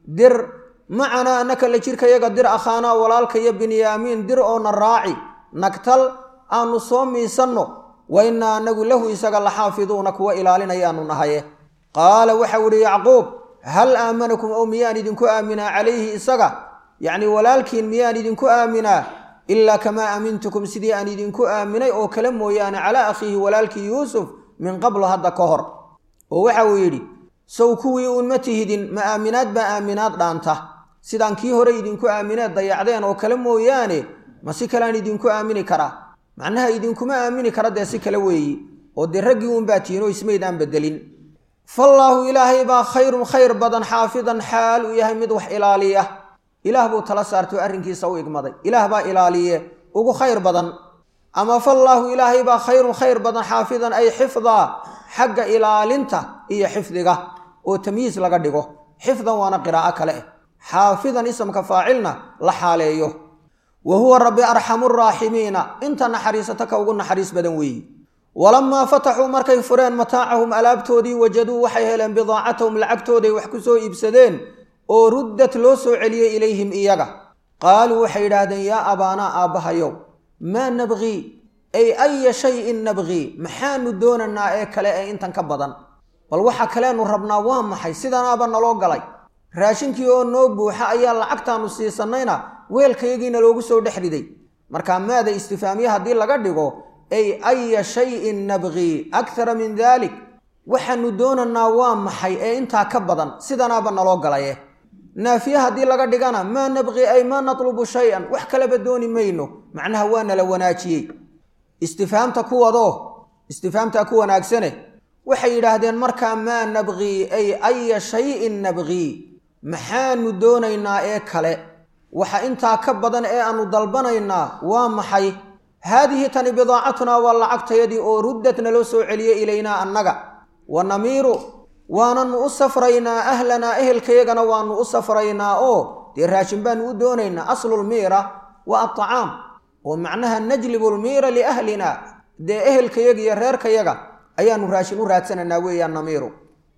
dir macanaa annaka la jirkayaga dir akhaanaa walaalka iyo binyaamiin dir oona raaci nagtal aanu soo miisanno wa innaa anagu lahu isaga la xaafiduuna kuwa ilaalinayaanu nahaye qaala waxau idhi yacquub hal aamanakum ow miyaan idinku aaminaa calayhi isaga yacnii walaalkiin miyaan idinku aaminaa ilaa kamaa aamintukum sidii aan idinku aaminay oo kale mooyaane calaa akhiihi walaalkii yuusuf min qablo hadda ka hor oo waxa uu yidhi sow kuwii uun ma tihidin ma aaminaad baa aaminaad dhaanta sidaan kii hore idinku aamineed dayacdeen oo kale mooyaane ma si kaleaan idinku aamini karaa macnaha idinkuma aamini kara dee si kale weeyi oo dee raggii uunbaa tihin oo ismaydaan bedelin fallaahu ilaahay baa khayrun khayr badan xaafidan xaal uu yahay mid wax ilaaliya ilaah buu tala saartay oo arrinkiisa u igmaday ilaah baa ilaaliye ugu khayr badan ama fallaahu ilaahay baa khayrun khayr badan xaafidan ay xifdaa xagga ilaalinta iyo xifdiga oo tamyiis laga dhigo xifdan waana qiraa'o kale eh xaafidan isamka faacilna la xaaleeyo wa huwa rabbi arxamu raaximiina inta naxariisata ka ugu naxariis badan weeyi walamaa fataxuu markay fureen mataacahum alaabtoodii wajaduu waxay heleen bidaacatahum lacagtooday wax ku soo iibsadeen oo ruddat loo soo celiyey ilayhim iyaga qaaluu waxay yidhaahdeen yaa abaanaa aabbahayow maa nabqii ay aya shayin nabqii maxaanu doonanaa ee kale ee intan ka badan bal waxa kaleenu rabnaa waa maxay sidanaaba naloo galay raashinkii oo noo buuxa ayaa lacagtaanu siisanayna weelkayagiina loogu soo dhex riday markaa maada istifaamiye haddii laga dhigo ay aya shayin nabqii akthara min dalik waxaanu doonanaa waa maxay ee intaa ka badan sidanaaba naloo galaye naafiye haddii laga dhigana maa nabqii ay maa natlubu shay-an wax kaleba dooni mayno macnaha waa nala wanaajiyey istifaamta kuwadoo istifaamtaa ku wanaagsane waxay yidhaahdeen markaa maa nabqii ay aya shayin nabqii maxaanu doonaynaa ee kale waxa intaa ka badan ee aanu dalbanaynaa waa maxay haadihi tani bidaacatunaa waa lacagtayadii oo ruddatna loo soo celiyey ilaynaa annaga wa namiiru waananu u safraynaa ahlanaa ehelkayagana waanu u safraynaa oo dee raashin baanu u doonaynaa aslulmiira wa atacaam oo macnaha najlibu lmiira liahlina dee ehelkayaga iyo reerkayaga ayaanu raashin u raadsanaynaa weeyaan namiiru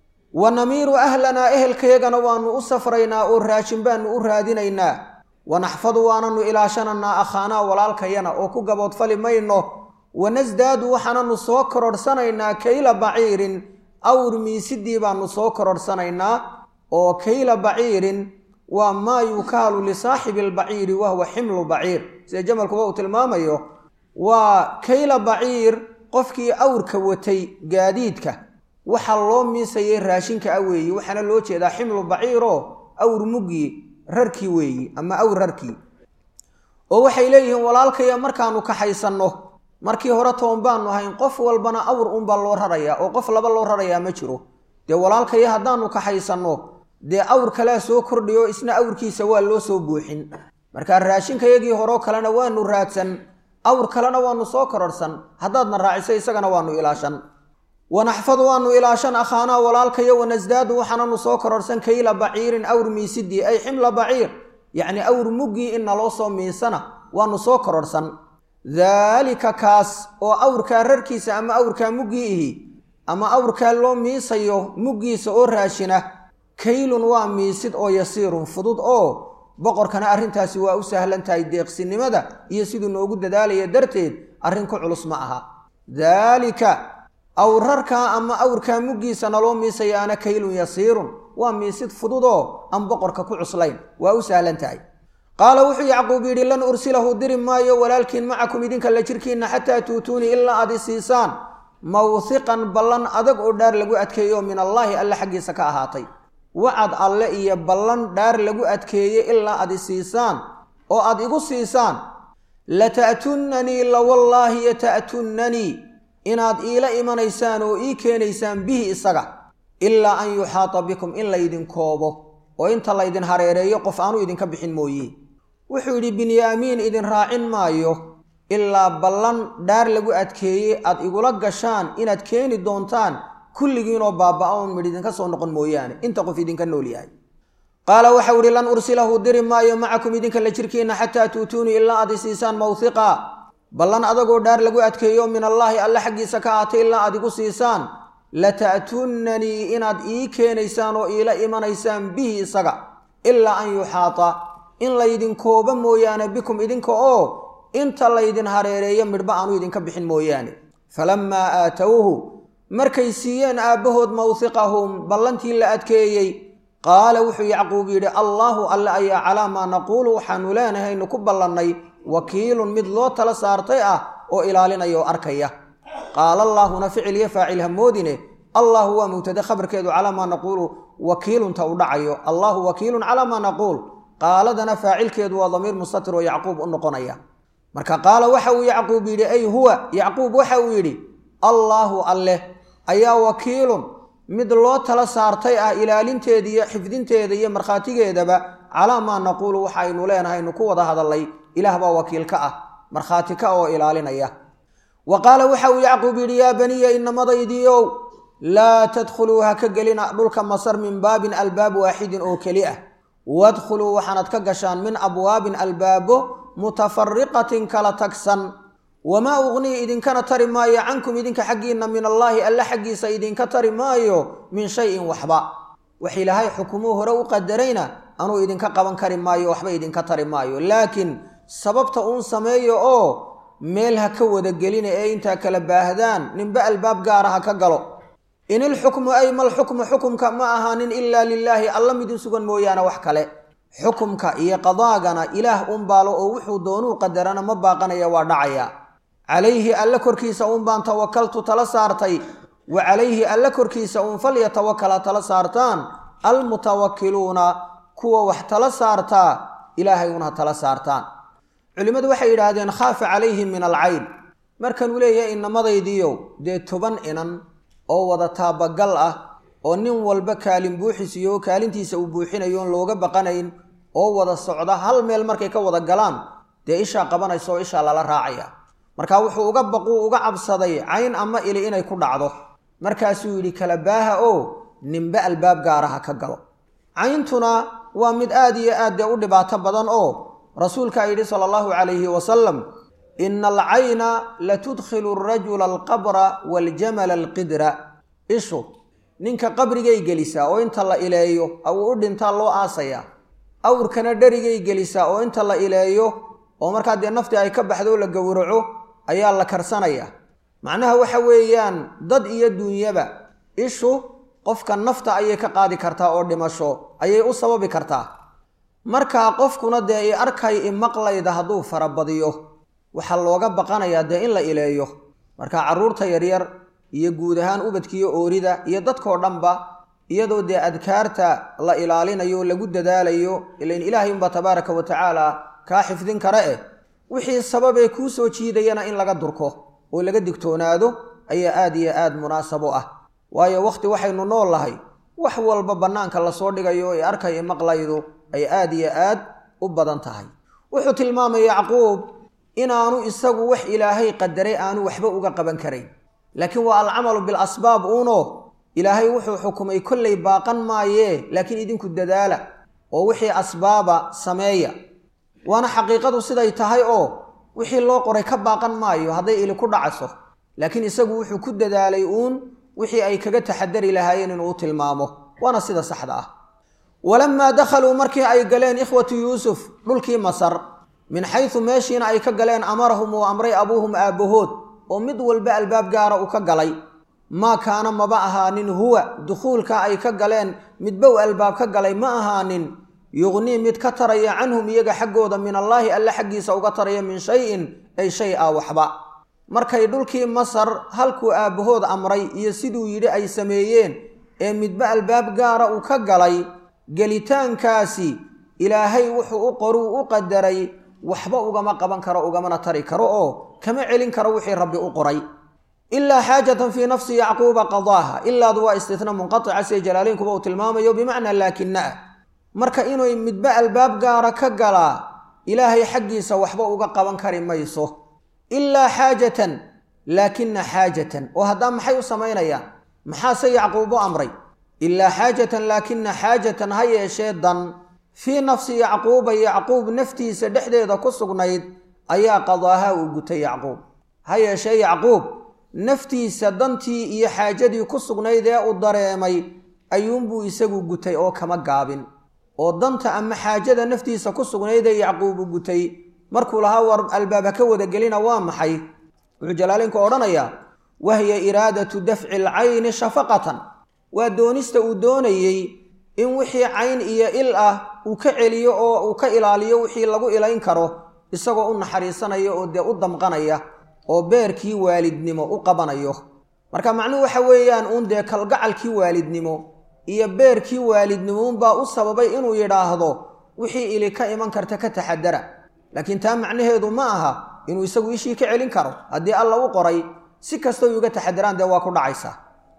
wa namiiru ahlanaa ehelkayagana waanu u safraynaa oo raashin baanu u raadinaynaa wanaxfadu waananu ilaashananaa akhaanaa walaalkayana oo ku gaboodfali mayno wanasdaadu waxaananu soo kororhsanaynaa kayla baciirin awr miisidii baanu soo kororhsanaynaa oo kayla baciirin waa maa yukaalu lisaaxibi albaciiri wahuwa ximlu baciir sida jamalkuba uu tilmaamayo waa kayla baciir qofkii awrka watay gaadiidka waxaa loo miisayay raashinka a weeyi waxaana loo jeedaa ximlu baciiroo awr muggii rarkii weeyi ama awr rarkii oo waxay leeyihiin walaalkaya markaanu kaxaysanno markii hore toban baanu ahayn qof walbana awr unbaa loo rarayaa oo qof laba loo rarayaa ma jiro dee walaalkaya haddaanu kaxaysanno dee awr kalea soo kordhiyo isna awrkiisa waa loo soo buuxin markaa raashinkayagii horeo kalena waanu raadsan awr kalena waanu soo kororhsan haddaadna raaciso isagana waanu ilaashan wanaxfadu waanu ilaashan akhaanaa walaalkayo wanasdaadu waxaananu soo kororhsan kayla baciirin awr miisidii ay ximla baciir yacnii awr muggii in naloo soo miisana waanu soo kororhsan daalika kaas oo awrkaa rarkiisa ama awrkaa muggii ihi ama awrkaa loo miisayo muggiisa oo raashina kaylun waa miisid oo yasiirun fudud oo boqorkana arrintaasi waa u sahlan tahay deeqsinimada iyo siduu noogu dadaalaya darteed arrin ku culus ma aha daalika awrarkaa ama awrkaa muggiisa naloo miisayaana kaylun yasiirun waa miisid fudud oo aan boqorka ku cuslayn waa u sahlan tahay qaala wuxuu yacquub yidhi lan ursilahu diri maayo walaalkiin macakum idinka la jirkiinna xataa tuutuunii ilaa aad i siisaan mawhiqan ballan adag oo dhaar lagu adkeeyo min allaahi alle xaggiisa ka ahaatay wacad alle iyo ballan dhaar lagu adkeeye ilaa aad i siisaan oo aad igu siisaan lata'tunnanii lawallaahi yata'tunnanii inaad iila imanaysaan oo ii keenaysaan bihi isaga ilaa an yuxaata bikum in laydin koobo oo inta laydin hareereeyo qof aanu idinka bixin mooye wuxuu yidhi binyaamiin idin raacin maayo ilaa ballan dhaar lagu adkeeyey aad igula gashaan inaad keeni doontaan kulligiinoo baaba-a un midh idinka soo noqon mooyaane inta qof idinka nool yahay qaala waxau ihi lan ursilahu diri maayo macakum idinka la jirkiinna xataa tuutuunii ilaa aad isiisaan mawhiqa ballan adagoo dhaar lagu adkeeyo min allaahi alle xaggiisa ka aatay ilaa aad igu siisaan lata'tunnanii inaad ii keenaysaan oo iila imanaysaan bihi isaga ilaa an yuxaata in laydin koobo mooyaane bikum idinka oo inta laydin hareereeyo midhba aanu idinka bixin mooyaane falammaa aatowhu markay siiyeen aabbahood mawhiqahum ballantii la adkeeyey qaala wuxuu yacquub yidhi allaahu alle ayaa calaa maa naquulu waxaanu leenahaynu ku ballannay wakiilun mid loo tala saartay ah oo ilaalinaya oo arkaya qaala allaahuna ficiliyo faacil hamoodine allahu waa mubtade khabarkeedu calaa maa naquulu wakiilunta u dhacayo allaahu wakiilun calaa maa naquul qaaladana faacilkeedu waa damiir mustatir oo yacquub u noqonaya marka qaala waxa uu yacquub yidhi ay huwa yacquub waxa uu yidhi allaahu alleh ayaa wakiilun mid loo tala saartay ah ilaalinteeda iyo xifdinteeda iyo markhaatigeedaba calaa maa naquulu waxaynu leenahaynu ku wada hadallay ilaah baa wakiil ka ah markhaati ka oo ilaalinaya wa qaala waxa uu yacquub yidhi yaa baniya inamadaydiiow laa tadkhuluu ha ka gelina dhulka masar min baabin albaab waaxidin oo keli ah wadkhuluu waxaanad ka gashaan min abwaabin albaabo mutafariqatin kala tagsan wamaa uqnii idinkana tari maayo cankum idinka xaggiinna min allaahi alle xaggiisa idinka tari maayo min shayin waxba wax ilaahay xukumuu hore u qadarayna anuu idinka qaban kari maayo waxba idinka tari maayo laakiin sababta uun sameeyo oo meel ha ka wada gelina ee intaa kala baahdaan ninba albaab gaara ha ka galo in ilxukmu ay malxukmu xukumka ma ahaanin ilaa lilaahi alla midin sugan mooyaane wax kale xukumka iyo qadaagana ilaah unbaalo oo wuxuu doonuu qadarana ma baaqanaya waa dhacaya calayhi alle korkiisa uun baan tawakaltu tala saartay wa calayhi alle korkiisa uun falyatawakala tala saartaan almutawakiluuna kuwa wax tala saartaa ilaahay una tala saartaan culimmadu waxay yidhaahdeen khaafa calayhim min alcayn markanuu leeyahay inamadaydiiyow dee toban inan oo wada taabagal ah oo nin walba kaalin buuxisiyo oo kaalintiisa uu buuxinayo oon looga baqanayn oo wada socda hal meel markay ka wada galaan dee ishaa qabanaysa oo ishaa lala raacaya marka wuxuu uga baquu uga cabsaday cayn ama ili inay ku dhacdo markaasuu yidhi kala baaha oo ninba albaab gaaraha ka galo cayntuna waa mid aad iyo aad dee u dhibaato badan oo rasuulkaa yidhi sala allahu calayhi wasalam ina alcayna latudkhilu arajula alqabra waaljamala alqidra ishu ninka qabrigay gelisaa oo inta la ileeyo uu u dhintaa loo aasayaa awrkana dherigay gelisaa oo inta la ileeyo oo markaa dee naftii ay ka baxdo la gowraco ayaa la karsanayaa macnaha waxa weeyaan dad iyo duunyaba ishu qofka nafta ayay ka qaadi kartaa oo dhimasho ayay u sababi kartaa markaa qofkuna dee i arkay i maqlayda hadduu farabadiyo waxaa looga baqanayaa dee in la ileeyo marka carruurta yaryar iyo guud ahaan ubadkiiyo oorida iyo dadkoo dhanba iyadoo dee adkaarta la ilaalinayo lagu dadaalayo ilain ilaahay unbaa tabaaraka wa tacaala kaa xifdin kara eh wixii sababee kuu soo jiidayana in laga durko oo laga digtoonaado ayaa aad iyo aad munaasabo ah waayo wakhti waxaynu nool lahay wax walba bannaanka lasoo dhigayo ee arkay maqlaydu ay aad iyo aad u badan tahay wuxuu tilmaamay yacquub inaanu isagu wax ilaahay qadaray aanu waxba uga qaban karayn laakiin waa alcamalu bilasbaab uuno ilaahay wuxuu xukumay kollay baaqan maayee laakiin idinku dadaala oo wixii asbaaba sameeya waana xaqiiqadu siday tahay oo wixii loo qoray ka baaqan maayo hadday ili ku dhacaso laakiin isagu wuxuu ku dadaalay uun wixii ay kaga taxadari lahaayeen inuu u tilmaamo waana sida saxda ah walamaa dakhaluu markii ay galeen ikhwatu yuusuf dhulkii masar min xaysu meeshiina ay ka galeen amarahum uu amray abuuhum aabbahood oo mid walba albaab gaara uu ka galay maa kaana maba ahaanin huwa dukhuulka ay ka galeen midba uu albaab ka galay ma ahaanin yuqnii mid ka taraya canhum iyaga xaggooda min allaahi alle xaggiisa uga taraya min shayin ay shay a waxba markay dhulkii masar halkuu aabbahood amray iyo siduu yidhi ay sameeyeen ee midba albaab gaara uu ka galay gelitaankaasi ilaahay wuxuu u qoruu u qadaray waxba ugama qaban karo ugamana tari karo oo kama celin karo wixii rabbi u qoray ilaa xaajatan fii nafsi yacquuba qadaaha ilaadu waa istitna munqatica siday jalaalaynkuba uu tilmaamayo bimacnaa laakina ah marka inuu midba albaab gaara ka galaa ilaahay xaggiisa waxba uga qaban kari mayso ilaa xaajatan laakina xaajatan oo haddaa maxay u samaynayaan maxaase yacquub u amray ilaa xaajatan laakina xaajatan ha yeeshee dan fii nafsi yacquuba yacquub naftiisa dhexdeeda ku sugnayd ayaa qadaaha uu gutay yacquub ha yeeshee yacquub naftiisa dantii iyo xaajadii ku sugnayd ee uu dareemay ayuunbuu isagu gutay oo kama gaabin oo danta ama xaajada naftiisa ku sugnayd ee yacquubu gutay markuu lahaa war albaab ha ka wadagelina waa maxay wuxuu jalaalinku odhanayaa wahiya iraadatu dafci alcayni shafaqatan waa doonista uu doonayey in wixii cayn iyo il ah uu ka celiyo oo uu ka ilaaliyo wixii lagu ilayn karo isagoo u naxariisanaya oo dee u damqanaya oo beerkii waalidnimo u qabanayo marka macnuhu waxa weeyaan uun dee kalgacalkii waalidnimo iyo beerkii waalidnimo unbaa u sababay inuu yidhaahdo wixii ili ka iman karta ka taxadara laakiin taa macnaheedu ma aha inuu isagu ishii ka celin karo haddii alla u qoray si kastoo uga taxadaraan dee waa ku dhacaysaa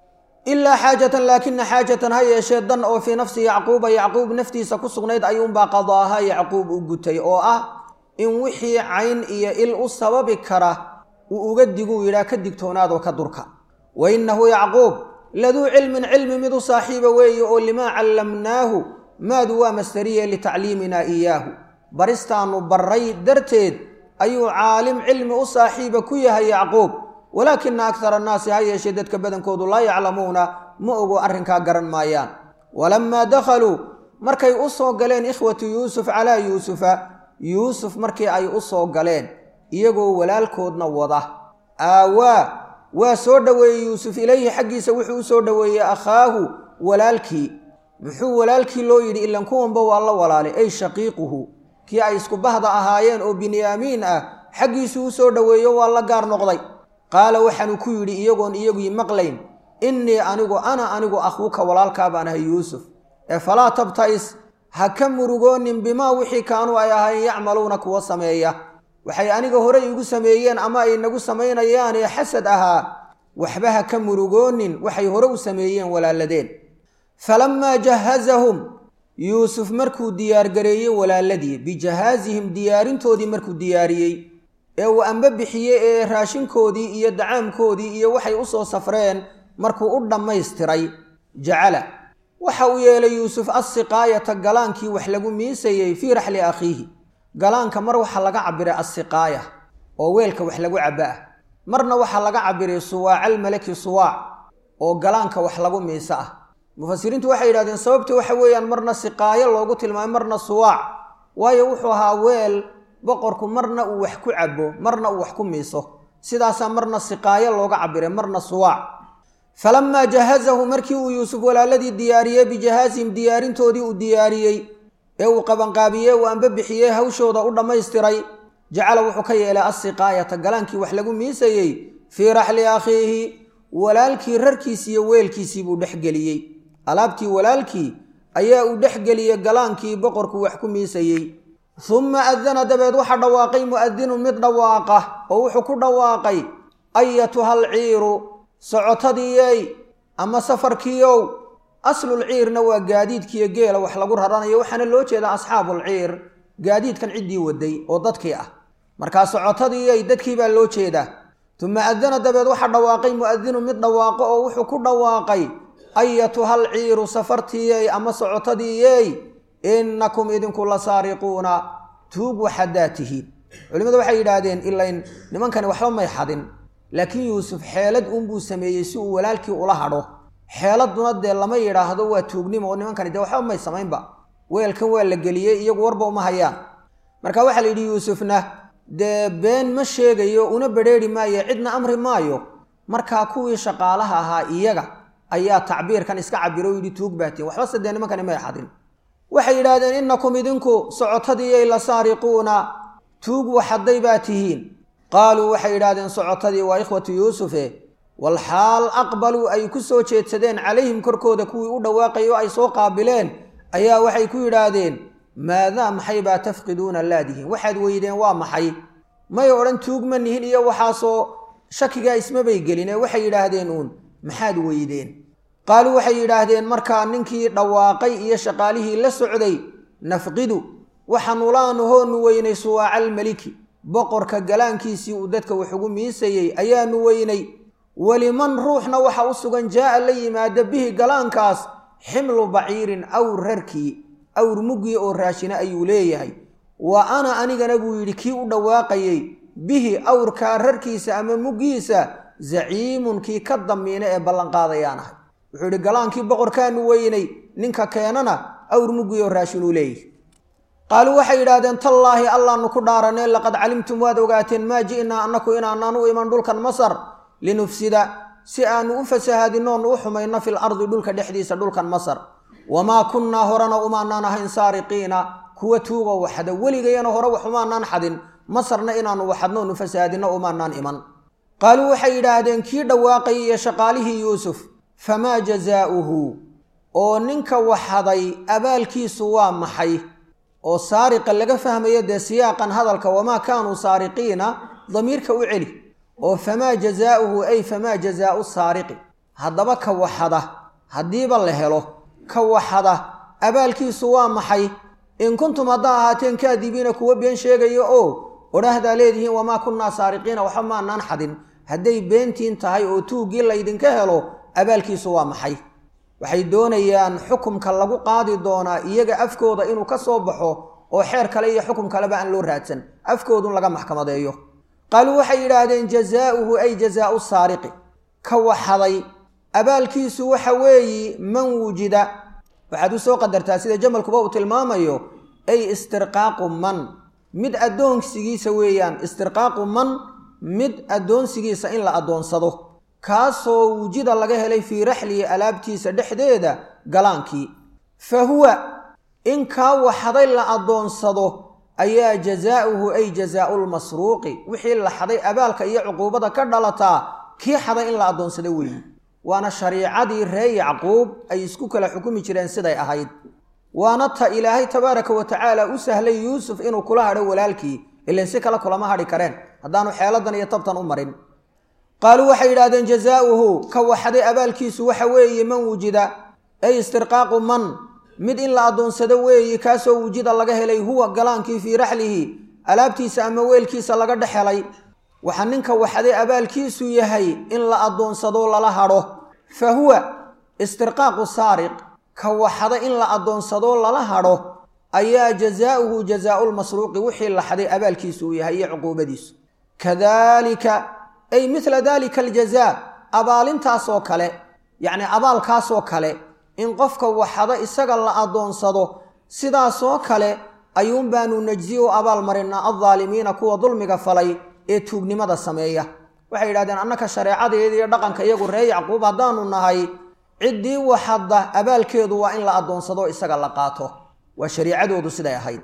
ilaa xaajatan laakina xaajatan ha yeeshee dan oo fii nafsi yacquuba yacquub naftiisa ku sugnayd ayuunbaa qadaaha yacquub u gutay oo ah in wixii cayn iyo il u sababi kara uu uga diguu yidhaah ka digtoonaadoo ka durka wa innahu yacquub laduu cilmin cilmi mid u saaxiiba weeye oo limaa callamnaahu maadu waa masteriye litacliiminaa iyaahu baristaannu barray darteed ayuu caalim cilmi u saaxiiba ku yahay yacquub walaakina akthara annaasi ha yeeshee dadka badankoodu laa yaclamuuna ma ogo arrinkaa garan maayaan walammaa dakhaluu markay u soo galeen ikhwatu yuusuf calaa yuusufa yuusuf markii ay u soo galeen iyagoo walaalkoodna wada aawaa waa soo dhoweeyey yuusuf ilayhi xaggiisa wuxuu u soo dhoweeyey akhaahu walaalkii muxuu walaalkii loo yidhi ilan kuwanba waa la walaalay ay shaqiiquhu kii ay isku bahda ahaayeen oo binyaamiin ah xaggiisuu u soo dhoweeyo waa la gaar noqday qaala waxaanu ku yidhi iyagoon iyagii maqlayn innii anigu ana anigu akhuuka walaalkaa baan ahay yuusuf ee falaa tabta'is ha ka murugoonin bimaa wixii kaanuu ay ahayn yacmaluuna kuwa sameeya waxay aniga horey igu sameeyeen ama ay nagu samaynayaan ee xasad ahaa waxba ha ka murugoonin waxay hore u sameeyeen walaaladeen falammaa jahazahum yuusuf markuu diyaargareeyey walaaladii bijahaazihim diyaarintoodii markuu diyaariyey ee uu amba bixiyey ee raashinkoodii iyo dacaamkoodii iyo waxay u soo safreen markuu u dhammaystiray jacala waxa uu yeelay yuusuf assiqaayata galaankii wax lagu miisayey fii raxli akhiihi galaanka mar waxaa laga cabiray assiqaaya oo weelka wax lagu caba ah marna waxaa laga cabiray suwaacalmalaki suwaac oo galaanka wax lagu miiso ah mufasiriintu waxay yidhahdeen sababta waxa weeyaan marna siqaayo loogu tilmaamay marna suwaac waayo wuxuu ahaa weel boqorku marna uu wax ku cabo marna uu wax ku miiso sidaasaa marna siqaayo looga cabiray marna suwaac falamaa jahazahu markii uu yuusuf walaaladii diyaariyey bijahaazihim diyaarintoodii uu diyaariyey ee uu qabanqaabiyey uu amba bixiyey hawshooda u dhammaystiray jacala wuxuu ka yeelay assiqaayata galaankii wax lagu miisayey fii raxli akhiihi walaalkii rarkiisi iyo weelkiisii buu dhexgeliyey alaabtii walaalkii ayaa uu dhexgeliyey galaankii boqorku wax ku miisayey humma adana dabeed waxaa dhawaaqay mu'adinu mid dhawaaqa oo wuxuu ku dhawaaqay ayatuhal ciiru socotadiiyey ama safarkiiow aslul ciirna waa gaadiidkiiyo geela wax lagu raranayo waxaana loo jeedaa asxaabul ciir gaadiidkan ciddii waday oo dadkii ah markaa socotadiiyey dadkii baa loo jeedaa tuma adana dabeed waxaa dhawaaqay mu'adinu mid dhawaaqo oo wuxuu ku dhawaaqay ayatuhal ciiru safartiiyey ama socotadiiyey innakum idinku la saariquuna tuug waxaddaa tihiin culimmadu waxay yidhaahdeen ilayn nimankani waxba may xadin laakiin yuusuf xeelad uunbuu sameeyey si uu walaalkii ula hadho xeeladuna dee lama yidhaahdo waa tuugnimo oo nimankani dee waxba may samaynba weelkan waa la geliyey iyagu warba uma hayaan marka waxaa la yidhi yuusufna dee been ma sheegayo una bedrheeri maayo cidna amri maayo markaa kuwii shaqaalaha ahaa iyaga ayaa tacbiirkan iska cabiro o yidhi tuug baatiin waxbase dee nimankani may xadin waxay yidhaahdeen innakum idinku socotadiiyay la saariquuna tuug waxadday baa tihiin qaaluu waxay yidhahdeen socotadii waa ikhwatu yuusufe walxaal aqbaluu ay ku soo jeedsadeen calayhim korkooda kuwii u dhawaaqay oo ay soo qaabileen ayaa waxay ku yidhaahdeen maadaa maxay baa tafqiduuna laadihin waxaad weydeen waa maxay may odhan tuug ma nihin iyo waxaasoo shakigaa ismabay gelin ee waxay yidhaahdeen uun maxaad weydeen qaaluu waxay yidhaahdeen markaa ninkii dhawaaqay iyo shaqaalihii la socday nafqidu waxaanu laanu hoonu weynay suwaacal meliki boqorka galaankiisii uu dadka wax ugu miisayey ayaanu weynay weliman ruuxna waxa u sugan jaa'a la yimaada bihi galaankaas ximlu baciirin awr rarkii awr muggii oo raashina ayuu leeyahay wa ana anigana buu yidhi kii u dhawaaqayey bihi awrkaa rarkiisa ama muggiisa zaciimun kii ka damiina ee ballanqaadayaan ahay wuxuu yidhi galaankii boqorkaanu weynay ninka keenana awr mugiyo raashin uu leeyahy qaaluu waxay yidhaahdeen tallaahi allaanu ku dhaaranee laqad calimtum waad ogaateen maa ji'naa annaku inaanaan u iman dhulkan masar linufsida si aanu u fasahaadinoonu u xumayno fil ardi dhulka dhexdiisa dhulkan masar wamaa kunnaa horena umaanaan ahayn saariqiina kuwa tuuga waxda weligayana hore wax umaanaan xadin masarna inaanu waxadnoonu fasahaadino umaanaan iman qaaluu waxay yidhaahdeen kii dhawaaqayay iyo shaqaalihii yuusuf famaa jazaa'uhu oo ninka waxaday abaalkiisu waa maxay oo saariqa laga fahmayo dee siyaaqan hadalka wamaa kaanuu saariqiina damiirka u celi oo famaa jazaa'uhu ay famaa jazaa'u saariqi haddaba ka waxada haddiiba la helo ka waxada abaalkiisu waa maxay in kuntum haddaa ahaateen kaadibiina kuwa been sheegaya oo odhahdaa leedihiin wamaa kunnaa saariqiina waxba maanaan xadin hadday beentiin tahay oo tuuggii laydinka helo abaalkiisu waa maxay waxay doonayaan xukumka lagu qaadi doonaa iyaga afkooda inuu ka soo baxo oo xeer kale iyo xukum kaleba aan loo raadsan afkoodun laga maxkamadeeyo qaaluu waxay yidhaahdeen jazaa'uhu ay jazaa'u saariqi ka waxaday abaalkiisu waxa weeyi man wujida waxaad u soo qadartaa sida jamalkuba uu tilmaamayo ay istirqaaqu man mid addoonsigiisa weeyaan istirqaaqu man mid addoonsigiisa in la addoonsado kaasoo wujida laga helay fii raxlihi alaabtiisa dhexdeeda galaankii fa huwa in kaa waxaday la addoonsado ayaa jazaa'uhu ay jazaa'ulmasruuqi wixii la xaday abaalka iyo cuquubada ka dhalataa kii xaday in la addoonsado weeyi waana shariicadii ree yacquub ay isku kala xukumi jireen siday ahayd waana ta ilaahay tabaaraka wa tacaala u sahlay yuusuf inuu kula hadho walaalkii ilan si kale kulama hadhi kareen haddaanu xeeladan iyo tabtan u marin qaaluu waxay yidhahdeen jazaa'uhu ka waxaday abaalkiisu waxa weeye man wujida ay istirqaaqu man mid in la addoonsado weeye kaasoo wujida laga helay huwa galaankii fii raxlihi alaabtiisa ama weelkiisa laga dhex helay waxaa ninka waxaday abaalkiisu yahay in la addoonsado lala hadho fa huwa istirqaaqu saariq ka waxada in la addoonsado lala hadho ayaa jazaa'uhu jazaa'ulmasruuqi wixii la xaday abaalkiisu uu yahay iyo cuquubadiisu kadaalika ay midla daalika aljazaa abaalintaasoo kale yacni abaalkaasoo kale in qofka waxada isaga la addoonsado sidaasoo kale ayuun baanu najzi u abaal marinaa aldaalimiina kuwa dulmiga falay ee tuugnimada sameeya waxay yidhahdeen annaka shareecadeeda iyo dhaqanka iyagu ree yacquub haddaanu nahay ciddii waxadda abaalkeedu waa in la addoonsado isaga la qaato waa shariicadoodu siday ahayd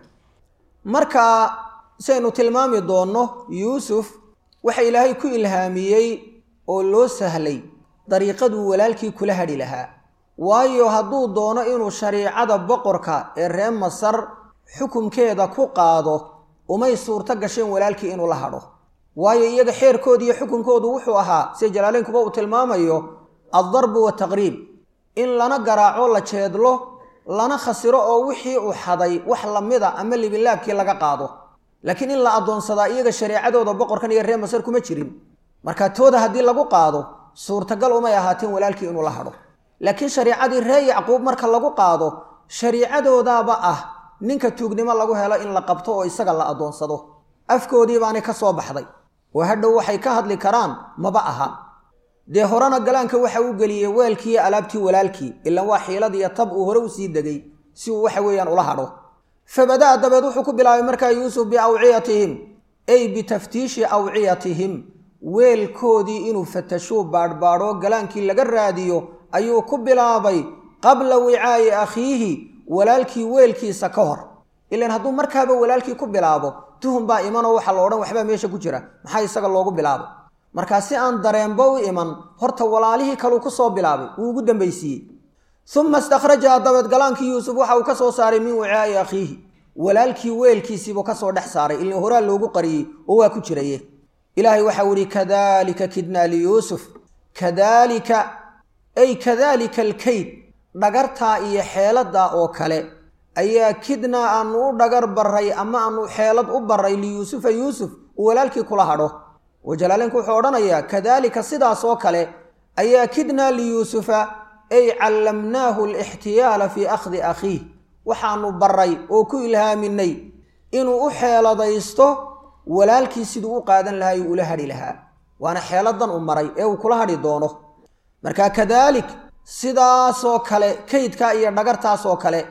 marka saynu tilmaami doonno yuusuf waxa ilaahay ku ilhaamiyey oo loo sahlay dariiqaduu walaalkii kula hadhi lahaa waayo hadduu doono inuu shariicada boqorka ee ree masar xukumkeeda ku qaado umay suurto gasheen walaalkii inuu la hadho waayo iyaga xeerkooda iyo xukunkoodu wuxuu ahaa sida jalaaleynkuba uu tilmaamayo addarbu wataqriib in lana garaaco la jeedlo lana khasiro oo wixii uu xaday wax lamida ama libinlaabkii laga qaado laakiin in la addoonsadaa iyaga shareecadooda boqorkan iyo ree masar kuma jirin marka tooda haddii lagu qaado suurtagal umay ahaateen walaalkii inuu la hadho laakiin shariicadii ree yacquub marka lagu qaado shariicadoodaaba ah ninka tuugnimo lagu helo in la qabto oo isaga la addoonsado afkoodii baanay ka soo baxday oo hadhow waxay ka hadli karaan maba aha dee horena galaanka waxa uu geliyey weelkiiyo alaabtii walaalkii ilan waa xiiladiiyo tab uu hore usii degay si uu waxa weeyaan ula hadho fabada'a dabeed wuxuu ku bilaabay markaa yuusuf biawciyatihim ay bitaftiishi awciyatihim weelkoodii inuu fatashuu baadhbaadho galaankii laga raadiyo ayuu ku bilaabay qabla wicaa'i akhiihi walaalkii weelkiisa ka hor ilan hadduu markaaba walaalkii ku bilaabo tuhum baa imanoo waxaa la odhan waxbaa meesha ku jira maxaa isaga loogu bilaabay markaa si aan dareenba u iman horta walaalihii kaluu ku soo bilaabay wuu ugu dambaysiiyey uma istakhrajaha dabeed galaankii yuusuf waxa uu ka soo saaray min wicaa'i akhiihi walaalkii weelkiisiibuu ka soo dhex saaray ilin horaa loogu qariyey oo waa ku jiraye ilaahay waxau ihi kadalika kidnaa liyuusuf kadaalika ay kadaalika alkayd dhagartaa iyo xeeladaa oo kale ayaa kidnaa aanu u dhagar baray ama aanu xeelad u baray liyuusufa yuusuf uu walaalkii kula hadho oo jalaaleenku wuxuu odhanayaa kadaalika sidaas oo kale ayaa kidnaa liyuusufa ay callamnaahu alixtiyaala fii akhdi akhiih waxaanu baray oo ku ilhaaminay inuu u xeeladaysto walaalkii siduu u qaadan lahaa uu ula hadhi lahaa waana xeeladan u maray ee uu kula hadhi doono marka kadaalik sidaasoo kale kaydkaa iyo dhagartaasoo kale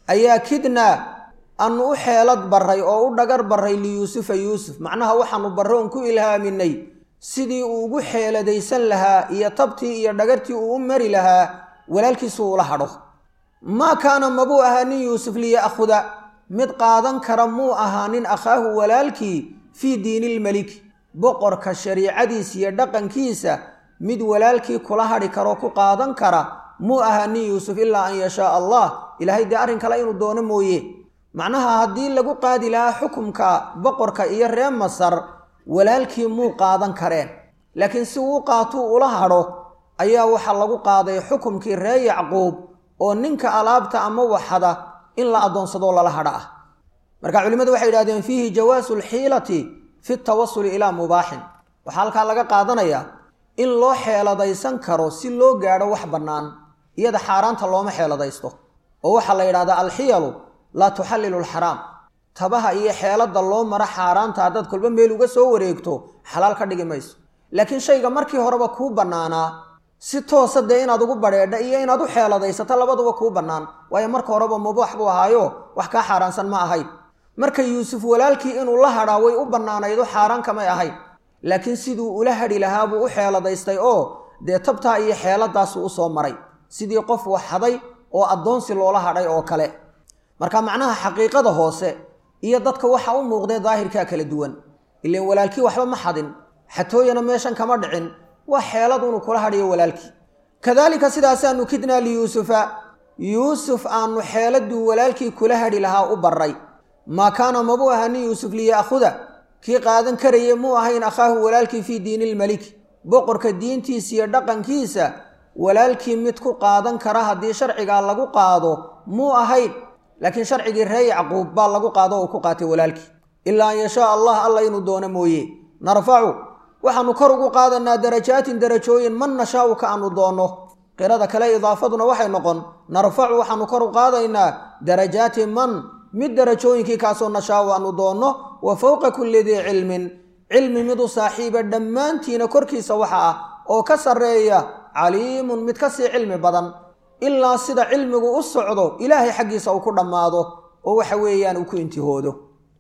ayaa kidnaa aanu u xeelad barray oo u dhagar barray liyuusufa yuusuf macnaha waxaanu barre oon ku ilhaaminay sidii uu ugu xeeladaysan lahaa iyo tabtii iyo dhagartii uu u mari lahaa walaalkiisu uula hadho maa kaana mabuu ahaa nin yuusuf liya'khuda mid qaadan kara muu ahaa nin akhaahu walaalkii fii diinilmeliki boqorka shariicadiisa iyo dhaqankiisa mid walaalkii kula hadhi karoo ku qaadan kara muu ahaa nin yuusuf ilaa an yashaa allah ilaahay dee arrin kale inuu doono mooye macnaha haddii lagu qaadi lahaa xukumka boqorka iyo reer masar walaalkii muu qaadan kareen laakiin si uu qaatuu ula hadho ayaa waxaa lagu qaaday xukumkii reer yacquub oo ninka alaabta ama waxada in la addoonsadoo lala hadha ah marka culimmadu waxay yidhahdeen fiihi jawaasu alxiilati fi tawasuli ilaa mubaaxin waxaa halkaa laga qaadanayaa in loo xeeladaysan karo si loo gaadho wax bannaan iyada xaaraanta looma xeeladaysto oo waxaa la yidhahdaa alxiyalu laa tuxallilu alxaraam tabaha iyo xeeladda loo maro xaaraanta haddaad kolba meel uga soo wareegto xalaal ka dhigi mayso laakiin shayga markii horeba kuu bannaanaa si toosa dee inaad ugu badheedha iyo inaad u xeeladaysato labaduba kuu bannaan waayo marka horeba mubaax buu ahaayo wax kaa xaaraansan ma ahayn marka yuusuf walaalkii inuu la hadhaa way u bannaanaydo xaaraan kamay ahayn laakiin siduu ula hadhi lahaa buu u xeeladaystay oo dee tabtaa iyo xeeladaasuu u soo maray sidii qof waxhaday oo addoonsi loola hadhay oo kale marka macnaha xaqiiqada hoose iyo dadka waxa u muuqdee daahirkaa kala duwan ileen walaalkii waxba ma xadin xatooyana meeshan kama dhicin waa xeelad unu kula hadhiyo walaalkii kadaalika sidaasaanu kidnaa liyuusufa yuusuf aanu xeeladuu walaalkii kula hadhi lahaa u barray maa kaana mabuu ahaa nin yuusuf liya'khuda kii qaadan karayay muu ahayn akhaahu walaalkii fii diinilmeliki boqorka diintiisa iyo dhaqankiisa walaalkii mid ku qaadan kara haddii sharcigaa lagu qaado muu ahayn laakiin sharcigii ree yacquub baa lagu qaado oo ku qaatay walaalkii ilaa an yashaa allah alla inuu doono mooye narfacu waxaanu kor ugu qaadanaa darajaatin darajooyin man nashaau ka aanu doonno qirada kale idaafaduna waxay noqon narfacu waxaanu kor u qaadaynaa darajaati man mid darajooyinkii kaasoo nashaau aanu doonno wa fowqa kulli dii cilmin cilmi mid u saaxiiba dhammaantiina korkiisa waxa ah oo ka sarreeya caliimun mid ka sii cilmi badan ilaa sida cilmigu u socdo ilaahay xaggiisa uu ku dhammaado oo waxa weeyaan uu ku intihoodo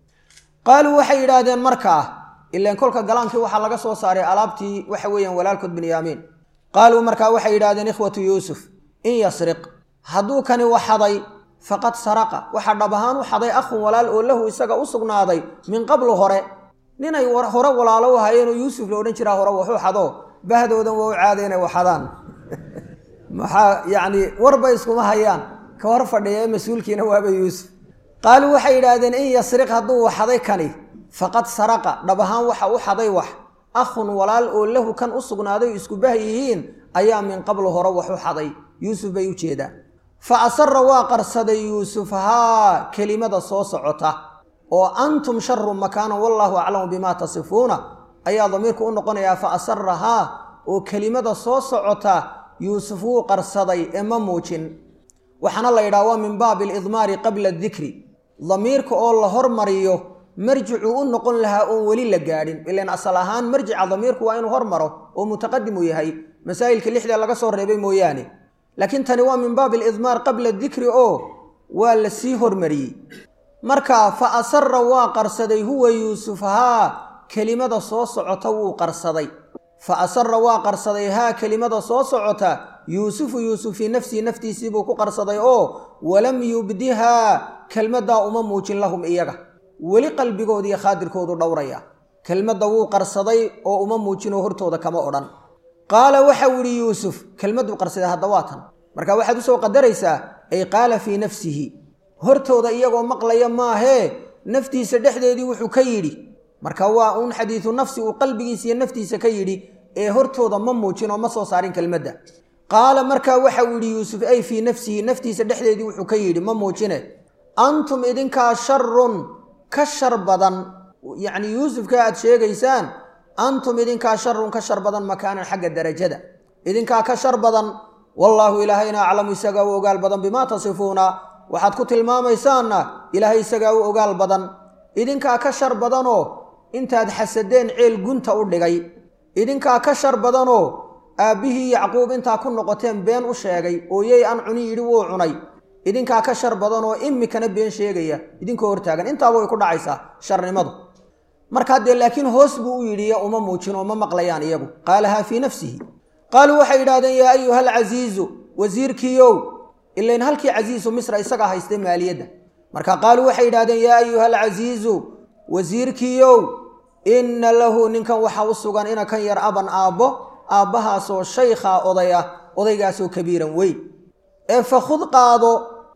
qaaluu waxay yidhaahdeen markaa ilaan kolka galaankii waxaa laga soo saaray alaabtii waxa weeyaan walaalkood binyaamiin qaaluu markaa waxay yidhahdeen ikhwatu yuusuf in yasriq hadduu kani waxaday faqad saraqa waxaa dhab ahaan u xaday akhun walaal oo lahu isaga u sugnaaday min qablu hore ninay hore walaalo u hayeenoo yuusuf la odhan jiraa hore waxuu xado bahdoodan waa u caada inay waxadaan maxaa yacni warba iskuma hayaan ka hor fadhiya ee mas-uulkiina waaba yuusuf qaaluu waxay yidhaahdeen in yasriq hadduu waxaday kani faqad saraqa dhab ahaan waxa u xaday wax akhun walaal oo lahu kan u sugnaaday isku bah yihiin ayaa min qablu hore wax u xaday yuusuf bay u jeedaan fa asara waa qarsaday yuusuf haa kelimada soo socota oo antum sharu makaanan wallaahu aclamu bimaa tasifuuna ayaa damiirku u noqonayaa fa asara haa oo kelimada soo socota yuusuf wuu qarsaday ee ma muujin waxaana la yidhaha waa min baabi alidmaari qabla adikri damiirka oo la hormariyo marjicuu u noqon lahaa oon weli la gaadhin ilan asal ahaan marjica damiirku waa inuu hormaro oo mutaqadim uu yahay masaa'ilka lixdee laga soo reebay mooyaane laakiin tani waa min baabi alidmaar qabla dikri oo waa la sii hormariyey marka fa asara waa qarsaday huwa yuusuf haa kelimada soo socota wuu qarsaday fa asara waa qarsaday haa kelimada soo socota yuusufu yuusuf fii nafsihi naftiisii buu ku qarsaday oo walam yubdihaa kelmaddaa uma muujin lahum iyaga weli qalbigooda iyo khaadirkoodu dhowraya kelmadda wuu qarsaday oo uma muujinoo hortooda kama odhan qaala waxau idhi yuusuf kelmadduu qarsaday hadda waa tan marka waxaad usoo qadaraysaa ay qaala fii nafsihi hortooda iyagoo maqlaya maahee naftiisa dhexdeedii wuxuu ka yidhi marka waa uun xadiidu nafsi uu qalbigiisa iyo naftiisa ka yidhi ee hortooda ma muujin oo ma soo saarin kelmadda qaala markaa waxau yidhi yuusuf ay fii nafsihi naftiisa dhexdeedii wuxuu ka yidhi ma muujine antum idinkaa sharun ka shar badan yacni yuusufka aad sheegaysaan antum idinkaa sharun ka shar badan makaanan xagga darajada idinkaa ka shar badan wallaahu ilaahayna aclamu isagaa u ogaal badan bimaa tasifuuna waxaad ku tilmaamaysaanna ilaahay isagaa u ogaal badan idinkaa ka shar badanoo intaad xasadeen ceel gunta u dhigay idinkaa ka shar badanoo aabbihii yacquub intaa ku noqoteen been u sheegay ooyey aan cuni yidhi wuu cunay idinkaa ka shar badan oo imikana been sheegaya idinkoo hortaagan intaaba way ku dhacaysaa sharnimadu markaa dee laakiin hoos buu u yidhi uma muujin oo ma maqlayaan iyagu qaalahaa fii nafsihi qaaluu waxay yidhahdeen yaa ayuha alcasiizu wasiirkiiow ilayn halkii casiisu misra isagaa haystay maaliyadda marka qaaluu waxay yidhahdeen yaa ayuha alcasiizu wasiirkiiow inna lahu ninkan waxaa u sugan ina kan yar aban aabbo aabbahaasoo shaykhaa oday ah odaygaasoo kabiiran weyn ee fakhud qaado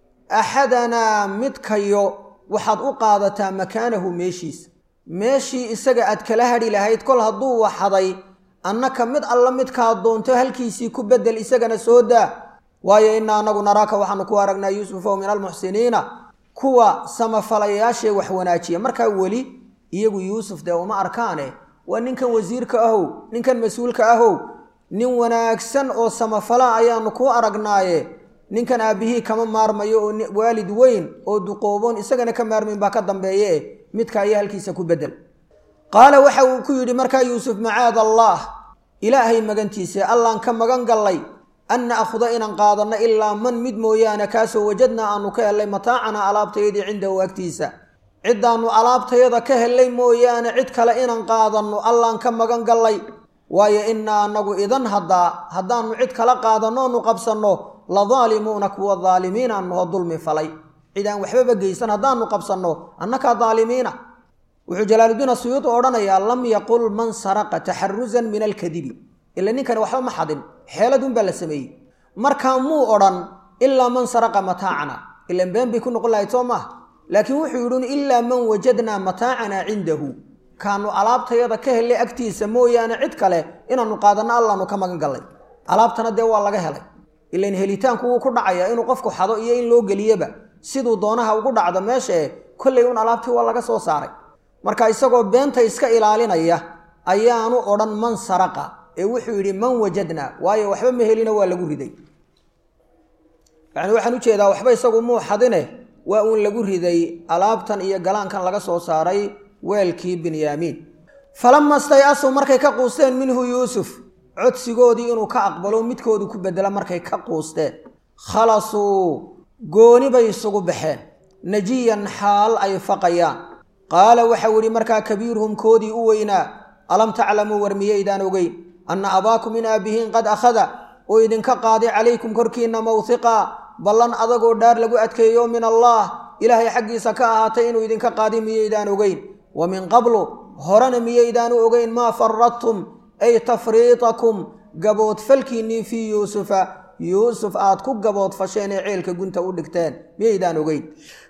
axadanaa midkayo waxaad u qaadataa makaanahu meeshiisa meeshii isaga aad kala hadhi lahayd kol hadduu waxaday annaka mid alla midkaad doonto halkiisii ku beddel isagana soo daa waayo innaa anagu naraaka waxaanu ku aragnaa yuusufow min almuxsiniina kuwa samafalayaashee wax wanaajiya markaa weli iyagu yuusuf dee uma arkaane waa ninkan wasiirka ahow ninkan mas-uulka ahow nin wanaagsan oo samafala ayaanu kuu aragnaaye ninkan aabbihii kama maarmayo oo waalid weyn oo duqooboon isagana ka maarmayn baa ka dambeeye eh midka ayaa halkiisa ku beddel qaala waxa uu ku yidhi markaa yuusuf macaad allaah ilaahay magantiisa allaan ka magan gallay an na'khuda inaan qaadanno ilaa man mid mooyaane kaasoo wajadnaa aanu ka hellay mataacanaa alaabtayadii cindahu agtiisa ciddaannu alaabtayada ka hellay mooyaane cid kale inaan qaadanno allaan ka magan gallay waayo innaa annagu idan haddaa haddaannu cid kala qaadanno onu qabsanno la daalimuuna kuwa daalimiin aannuho dulmi falay cid aan waxbaba geysan haddaannu qabsanno annakaa daalimiina wuxuu jalaaludiin asuyuudi odhanayaa lam yaqul man saraqa taxarusan min alkadibi ila ninkani waxba ma xadin xeeladunbaa la sameeyey markaa muu odhan ilaa man saraqa mataacana ilan been bay ku noqon lahayd soo maaha laakiin wuxuu yidhi ilaa man wajadnaa mataacanaa cindahu kaanu alaabtayada ka hellay agtiisa mooyaane cid kale inaannu qaadanno allaanu ka magan gallay alaabtana dee waa laga helay ilan helitaanku wuu ku dhacayaa inuu qofku xado iyo in loo geliyaba siduu doonaha ugu dhacdo meesha e kollay un alaabtii waa laga soo saaray marka isagoo beenta iska ilaalinaya ayaanu odhan man saraqa ee wuxuu yidhi man wajadnaa waayo waxba ma helina waa lagu riday yacni waxaan ujeedaa waxba isagu muu xadine waa uun lagu riday alaabtan iyo galaankan laga soo saaray weelkii binyaamiin falama stay-asuu markay ka quusteen minhu yuusuf codsigoodii inuu ka aqbalo midkoodu ku bedela markay ka quusteen khalasuu gooni bay isugu baxeen najiyan xaal ay faqayaan qaala waxau idhi markaa kabiiruhum koodii u weynaa alam taclamuu war miyaydaan ogeyn anna abaakum in aabbihiin qad akhada oo idinka qaaday calaykum korkiinna mawhiqaa ballan adagoo dhaar lagu adkeeyo min allaah ilaahay xaggiisa ka ahaatay inuu idinka qaaday miyaydaan ogeyn wa min qablu horena miyaydaanu ogeyn maa faradtum ay tafriitakum gaboodfalkiinnii fii yuusufa yuusuf aad ku gaboodfasheen ee ceelka gunta u dhigteen miyaydaan ogeyn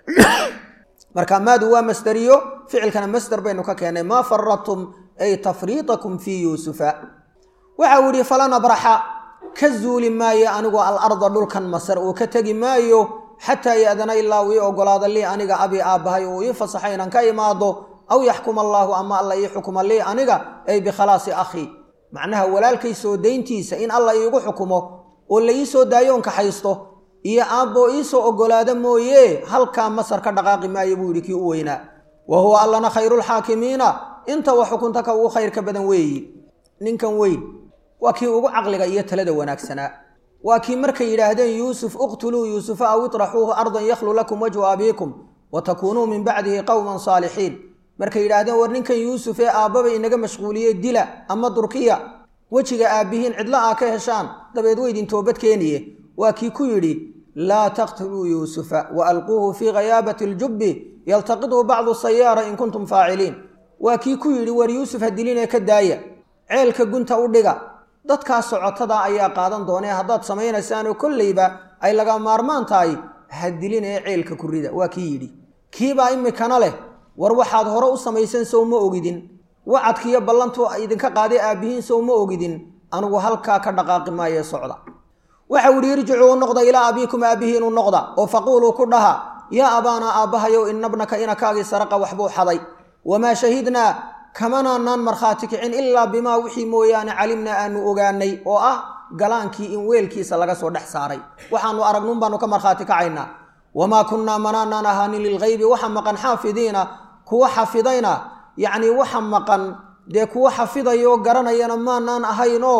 marka maadu waa masderiyo ficilkana masder baynu ka keennay maa faradtum ay tafriitakum fii yuusufa waxa uu yidhi falan abraxa ka zuuli maayo anigu alarda dhulkan masar oo ka tegi maayo xataa ya'dana ilaa uu ii ogolaado lii aniga abi aabbahay oo ii fasaxa inaan ka imaado aw yaxkuma allaahu ama alla ii xukuma lii aniga ay bikhalaasi akhii macnaha walaalkay soo dayntiisa in alla iigu xukumo oo la ii soo daayoon kaxaysto iyo aabboo ii soo oggolaada mooye halkaa masar ka dhaqaaqi maayo buu yidhi kii u weynaa wa huwa allana khayrulxaakimiina inta wa xukunta ka ugu khayrka badan weeyi ninkan weyn waa kii ugu caqliga iyo talada wanaagsanaa waa kii markay yidhaahdeen yuusuf uqtuluu yuusufa aw itraxuuhu ardan yakhlu lakum wajhu abiikum wa takuunuu min bacdihi qowman saalixiin markay yidhaahdeen war ninkan yuusuf ee aabbaba inaga mashquuliyey dila ama durkiya wejiga aabbihiin cidlo aa ka heshaan dabeed weydin toobad keeniye waa kii ku yidhi laa taqtuluu yuusufa wa alquuhu fii ghayaabati aljubbi yaltaqidhu bacdu sayaara in kuntum faaciliin waa kii ku yidhi war yuusuf ha dilinee ka daaya ceelka gunta u dhiga dadkaas socotada ayaa qaadan doonee haddaad samaynaysaanoo kolleyba ay laga maarmaan tahay ha dilin ee ceelka ku rida waa kii yidhi kiibaa imikana leh war waxaad hore u samaysan sow ma ogidin wacadkiiyo ballantu idinka qaaday aabbihiin sow ma ogidin anugu halkaa ka dhaqaaqi maayee socda waxau idhi irjicuu noqda ilaa abiikum aabbihiinu noqda oo faquuluu ku dhaha yaa abaanaa aabbahayow inabnaka inakaagii saraqa waxbuu xaday wamaa shahidnaa kamanaanaan markhaati kicin ilaa bimaa wixii mooyaane calimnaa aanu ogaanay oo ah galaankii in weelkiisa laga soo dhex saaray waxaanu aragnuun baanu ka markhaati kacaynaa wamaa kunnaa manaanaan ahaanin lilghaybi waxa maqan xaafidiina kuwa xafidayna yacnii waxa maqan dee kuwa xafidayoo garanayana maanaan ahayn oo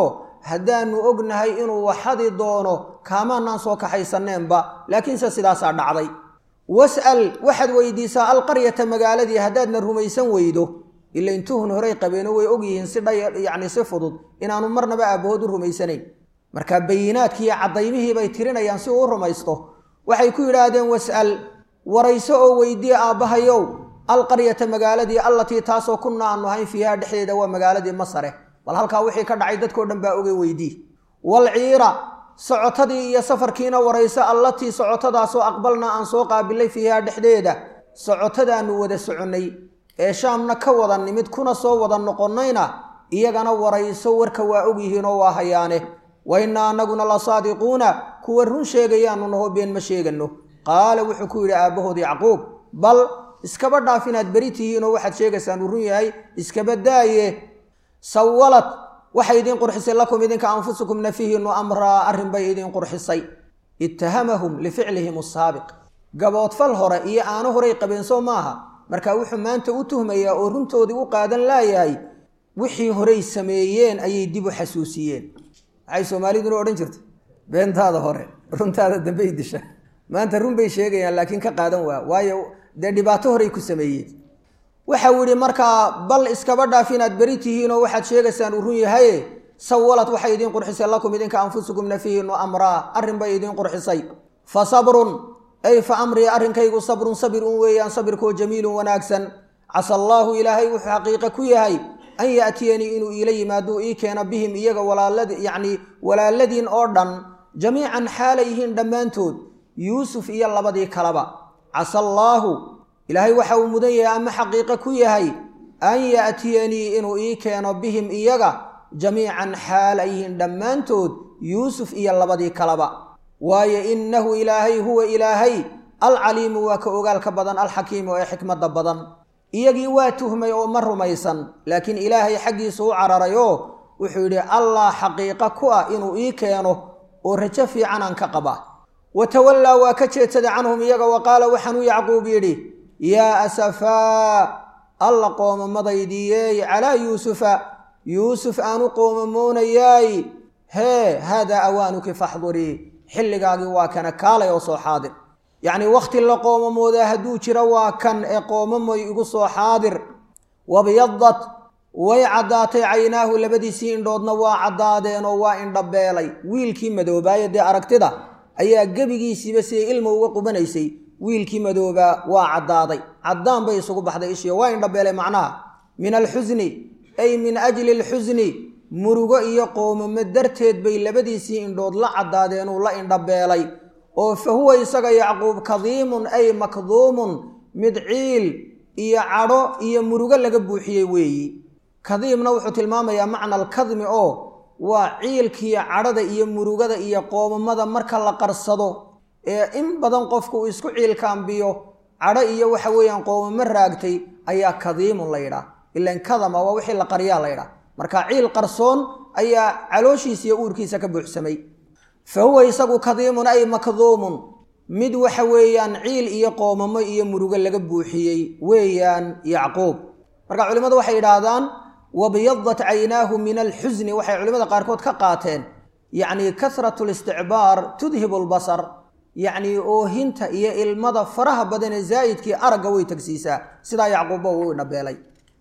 haddaanu ognahay inuu waxadi doono kaamaanaan soo kaxaysaneenba laakiinse sidaasaa dhacday was'al waxaad weydiisaa alqaryata magaaladii haddaadna rumaysan weydo ila intuhun horey qabeeno way ogyihiin si dhay yacni si fudud inaanu marnaba aabbahood u rumaysanayn marka bayinaadkii iyo caddaymihii bay tirinayaan si uu u rumaysto waxay ku yidhaahdeen was'al warayso oo weydiye aabbahayow alqaryata magaaladii allatii taasoo kunna aanu ahayn fiiha dhexdeeda waa magaaladii masare bal halkaa wixii ka dhacay dadkao dhan baa ogay weydii walciira socotadii iyo safarkiina warayso allatii socotadaasoo aqbalna aan soo qaabilay fiiha dhexdeeda socotadaanu wada soconnay ee shaamna ka wada nimid kuna soo wada noqonnayna iyagana warayso warka waa ogyihiinoo waa hayaane wa innaa anaguna la saadiquuna kuwa run sheegayaanu naho been ma sheegano qaala wuxuu ku yidhi aabbahood yacquub bal iskaba dhaaf inaad beri tihiinoo waxaad sheegaysaan uu run yahay iskaba daaye sawalad waxay idiin qurxisay lakum idinka anfusukum nafihiinu amraa arrin bay idiin qurxisay ittahamahum lificlihim asaabiq gaboodfal hore iyo aano horay qabeen soo maaha marka wuxuu maanta u tuhmayaa oo runtoodii u qaadan laayahay wixii horey sameeyeen ayay dib u xasuusiyeen waxay soomaaliduna odhan jirtay beentaada hore runtaada dambey disha maanta run bay sheegayaan laakiin ka qaadan waa waayo dee dhibaato horey ku sameeyeen waxau yidhi markaa bal iskaba dhaaf inaad beri tihiinoo waxaad sheegaysaan uu run yahaye sawalad waxay idiin qurxisay lakum idinka anfusukum nafihiinu amraa arrin bay idiin qurxisay fa sabrun ay fa amrii arrinkaygu sabrun sabir un weeyaan sabirkoo jamiilun wanaagsan casa allaahu ilaahay wuxuu xaqiiqe ku yahay an ya'tiyanii inuu iila yimaaduu ii keeno bihim iyaga walaalad yacnii walaaladiin oo dhan jamiican xaalay yihiin dhammaantood yuusuf iyo labadii kaleba casa allaahu ilaahay waxa uu mudan yahay ama xaqiiqe ku yahay an ya'tiyanii inuu ii keeno bihim iyaga jamiican xaal ay yihiin dhammaantood yuusuf iyo labadii kaleba waayo innahu ilaahay huwa ilaahay alcaliimu waa ka ogaalka badan alxakiimu ee xikmadda badan iyagii waa tuhmay oo ma rumaysan laakiin ilaahay xaggiisu u cararay oo wuxuu yidhi allah xaqiiqa ku ah inuu ii keeno oo rajo fiicanaan ka qaba wa tawallaa waa ka jeedsaday canhum iyaga wa qaala waxaanuu yacquub yidhi yaa asafaa alla qoomammadaydiiyeey calaa yuusufa yuusuf aanu qoomamoonayaay hee haadaa awaanuki faxdurii xilligaagii waa kana kaalay oo soo xaadir yacnii wakhti la qoomamoodaa hadduu jiro waa kan ee qoomamoy igu soo xaadir wabyadat way caddaatay caynaahu labadiisii indhoodna waa caddaadeen oo waa indhabeelay wiilkii madoobaaye dee aragtida ayaa gebigiisiiba siday ilma uga qubanaysay wiilkii madoobaa waa caddaaday caddaan bay isugu baxday ishiyo waa indhabeelay macnaha min alxusni ay min ajli alxusni murugo iyo qoomamo darteed bay labadiisii indhood la caddaadeenuu la indhabeelay oo fa huwa isaga yacquub kadiimun ay makduumun mid ciil iyo cadho iyo murugo laga buuxiyey weeyi kadiimna wuxuu tilmaamayaa macna alkadmi oo waa ciilkiiyo cadhada iyo murugada iyo qoomamada marka la qarsado ee in badan qofku uu isku ciilkaambiyo cadho iyo waxa weeyaan qoomamo raagtay ayaa kadiimun la yidhaah ilan kadama waa wixii la qaryaa la ydhaah marka ciil qarsoon ayaa calooshiisa iyo uurkiisa ka buuxsamay fa huwa isagu kadiimun ay makduumun mid waxa weeyaan ciil iyo qoomamo iyo murugo laga buuxiyey weeyaan yacquub marka culimmadu waxay yidhaahdaan wabyadat caynaahu min alxusni waxay culimmada qaarkood ka qaateen yacnii kasratu listicbaar tudhibu lbasar yacnii oohinta iyo ilmada faraha badan ee zaa'idkii aragga way tagsiisaa sidaa yacquubba uu dhabeelay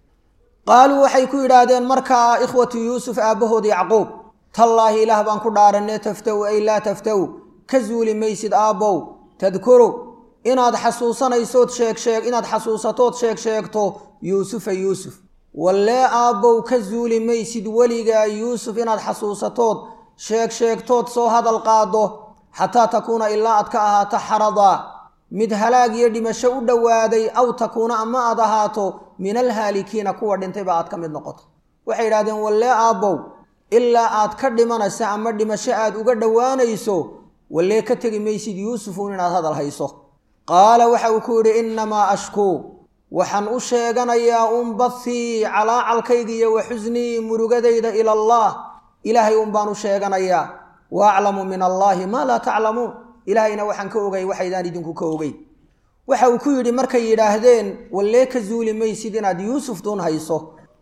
qaaluu waxay ku yidhaahdeen markaa ikhwatu yuusuf aabbahood yacquub tallaahi ilaah baan ku dhaaranee taftaw ay laa taftaw ka zuuli maysid aabbow tadkuru inaad xasuusanaysood sheegsheeg inaad xasuusatood sheeg sheegto yuusufa yuusuf wallee aabbow ka zuuli maysid weligaa yuusuf inaad xasuusatood sheeg sheegtood soo hadal qaaddo xataa takuuna ilaa aad ka ahaato xaradaa mid halaag iyo dhimasho u dhowaaday aw takuuna ama aad ahaato min alhaalikiina kuwa dhintayba aad ka mid noqoto waxay yidhahdeen wallee aabbow ilaa aad ka dhimanaysa ama dhimasho aad uga dhowaanayso wallee ka tegi maysid yuusufuun inaad hadal hayso qaala waxa uu ku yidhi innamaa ashkuu waxaan u sheeganayaa un bathii calaacalkayga iyo wa xusnii murugadayda ila allah ilaahay un baan u sheeganayaa wa aclamu min allaahi maa laa taclamuun ilaahayna waxaan ka ogay waxaydaan idinku ka ogey waxa uu ku yidhi markay yidhaahdeen wallee ka zuuli maysid inaad yuusuf duun hayso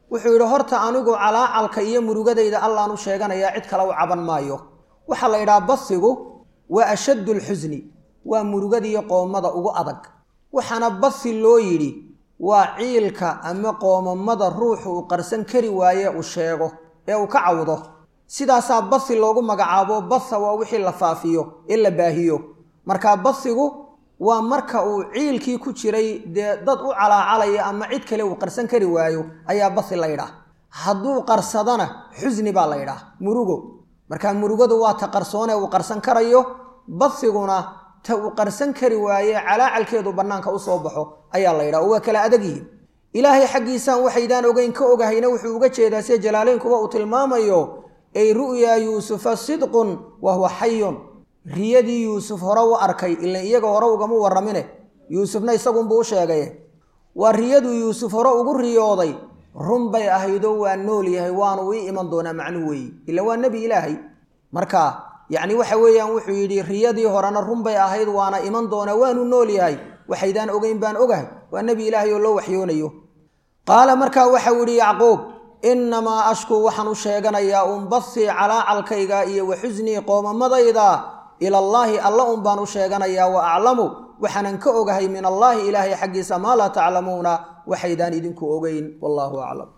wuxuu yidhi horta anigu calaacalka iyo murugadayda allaanu sheeganayaa cid kale u caban maayo waxaa la yidhaha basigu waa ashaddu lxusni waa murugadiiyo qoomada ugu adag waxaana basi loo yidhi waa ciilka ama qoomamada ruuxu uu qarsan kari waaye uu sheego ee uu ka cawdo sidaasaa basi loogu magacaabo basa waa wixii la faafiyo ee la baahiyo marka basigu waa marka uu ciilkii ku jiray dee dad u calaacalaya ama cid kale uu qarsan kari waayo ayaa basi la yidhaah hadduu qarsadana xusni baa la yidhaah murugo marka murugadu waa ta qarsoone uu qarsan karayo basiguna ta uu qarsan kari waaye calaacalkeedu bannaanka u soo baxo ayaa la yidhaha oo waa kala adagyihin ilaahay xaggiisaan waxaydaan ogeyn ka ogahayna wuxuu uga jeedaa sida jalaaleynkuba uu tilmaamayo ay ru'yaa yuusufa sidqun wa huwa xayun riyadii yuusuf hore u arkay ilan iyaga hore ugama warramine yuusufna isagunbuu u sheegaye waa riyaduu yuusuf hore ugu riyooday run bay ahaydoo waa nool yahay waanu ii iman doonaa macnuu weeye ila waa nebi ilaahay marka yacni waxa weeyaan wuxuu yidhi riyadii horena run bay ahayd waana iman doonaa waanu nool yahay waxaydaan ogeyn baan ogahay waa nebi ilaahay oo loo waxyoonayo qaala markaa waxau yidhi yacquub innamaa ashkuu waxaan u sheeganayaa unbasii calaacalkayga iyo wa xusnii qoomamadayda ilallaahi alla un baan u sheeganayaa wa aclamu waxaanan ka ogahay min allaahi ilaahay xaggiisa maa laa taclamuuna waxaydaan idinku ogeyn wallaahu aclam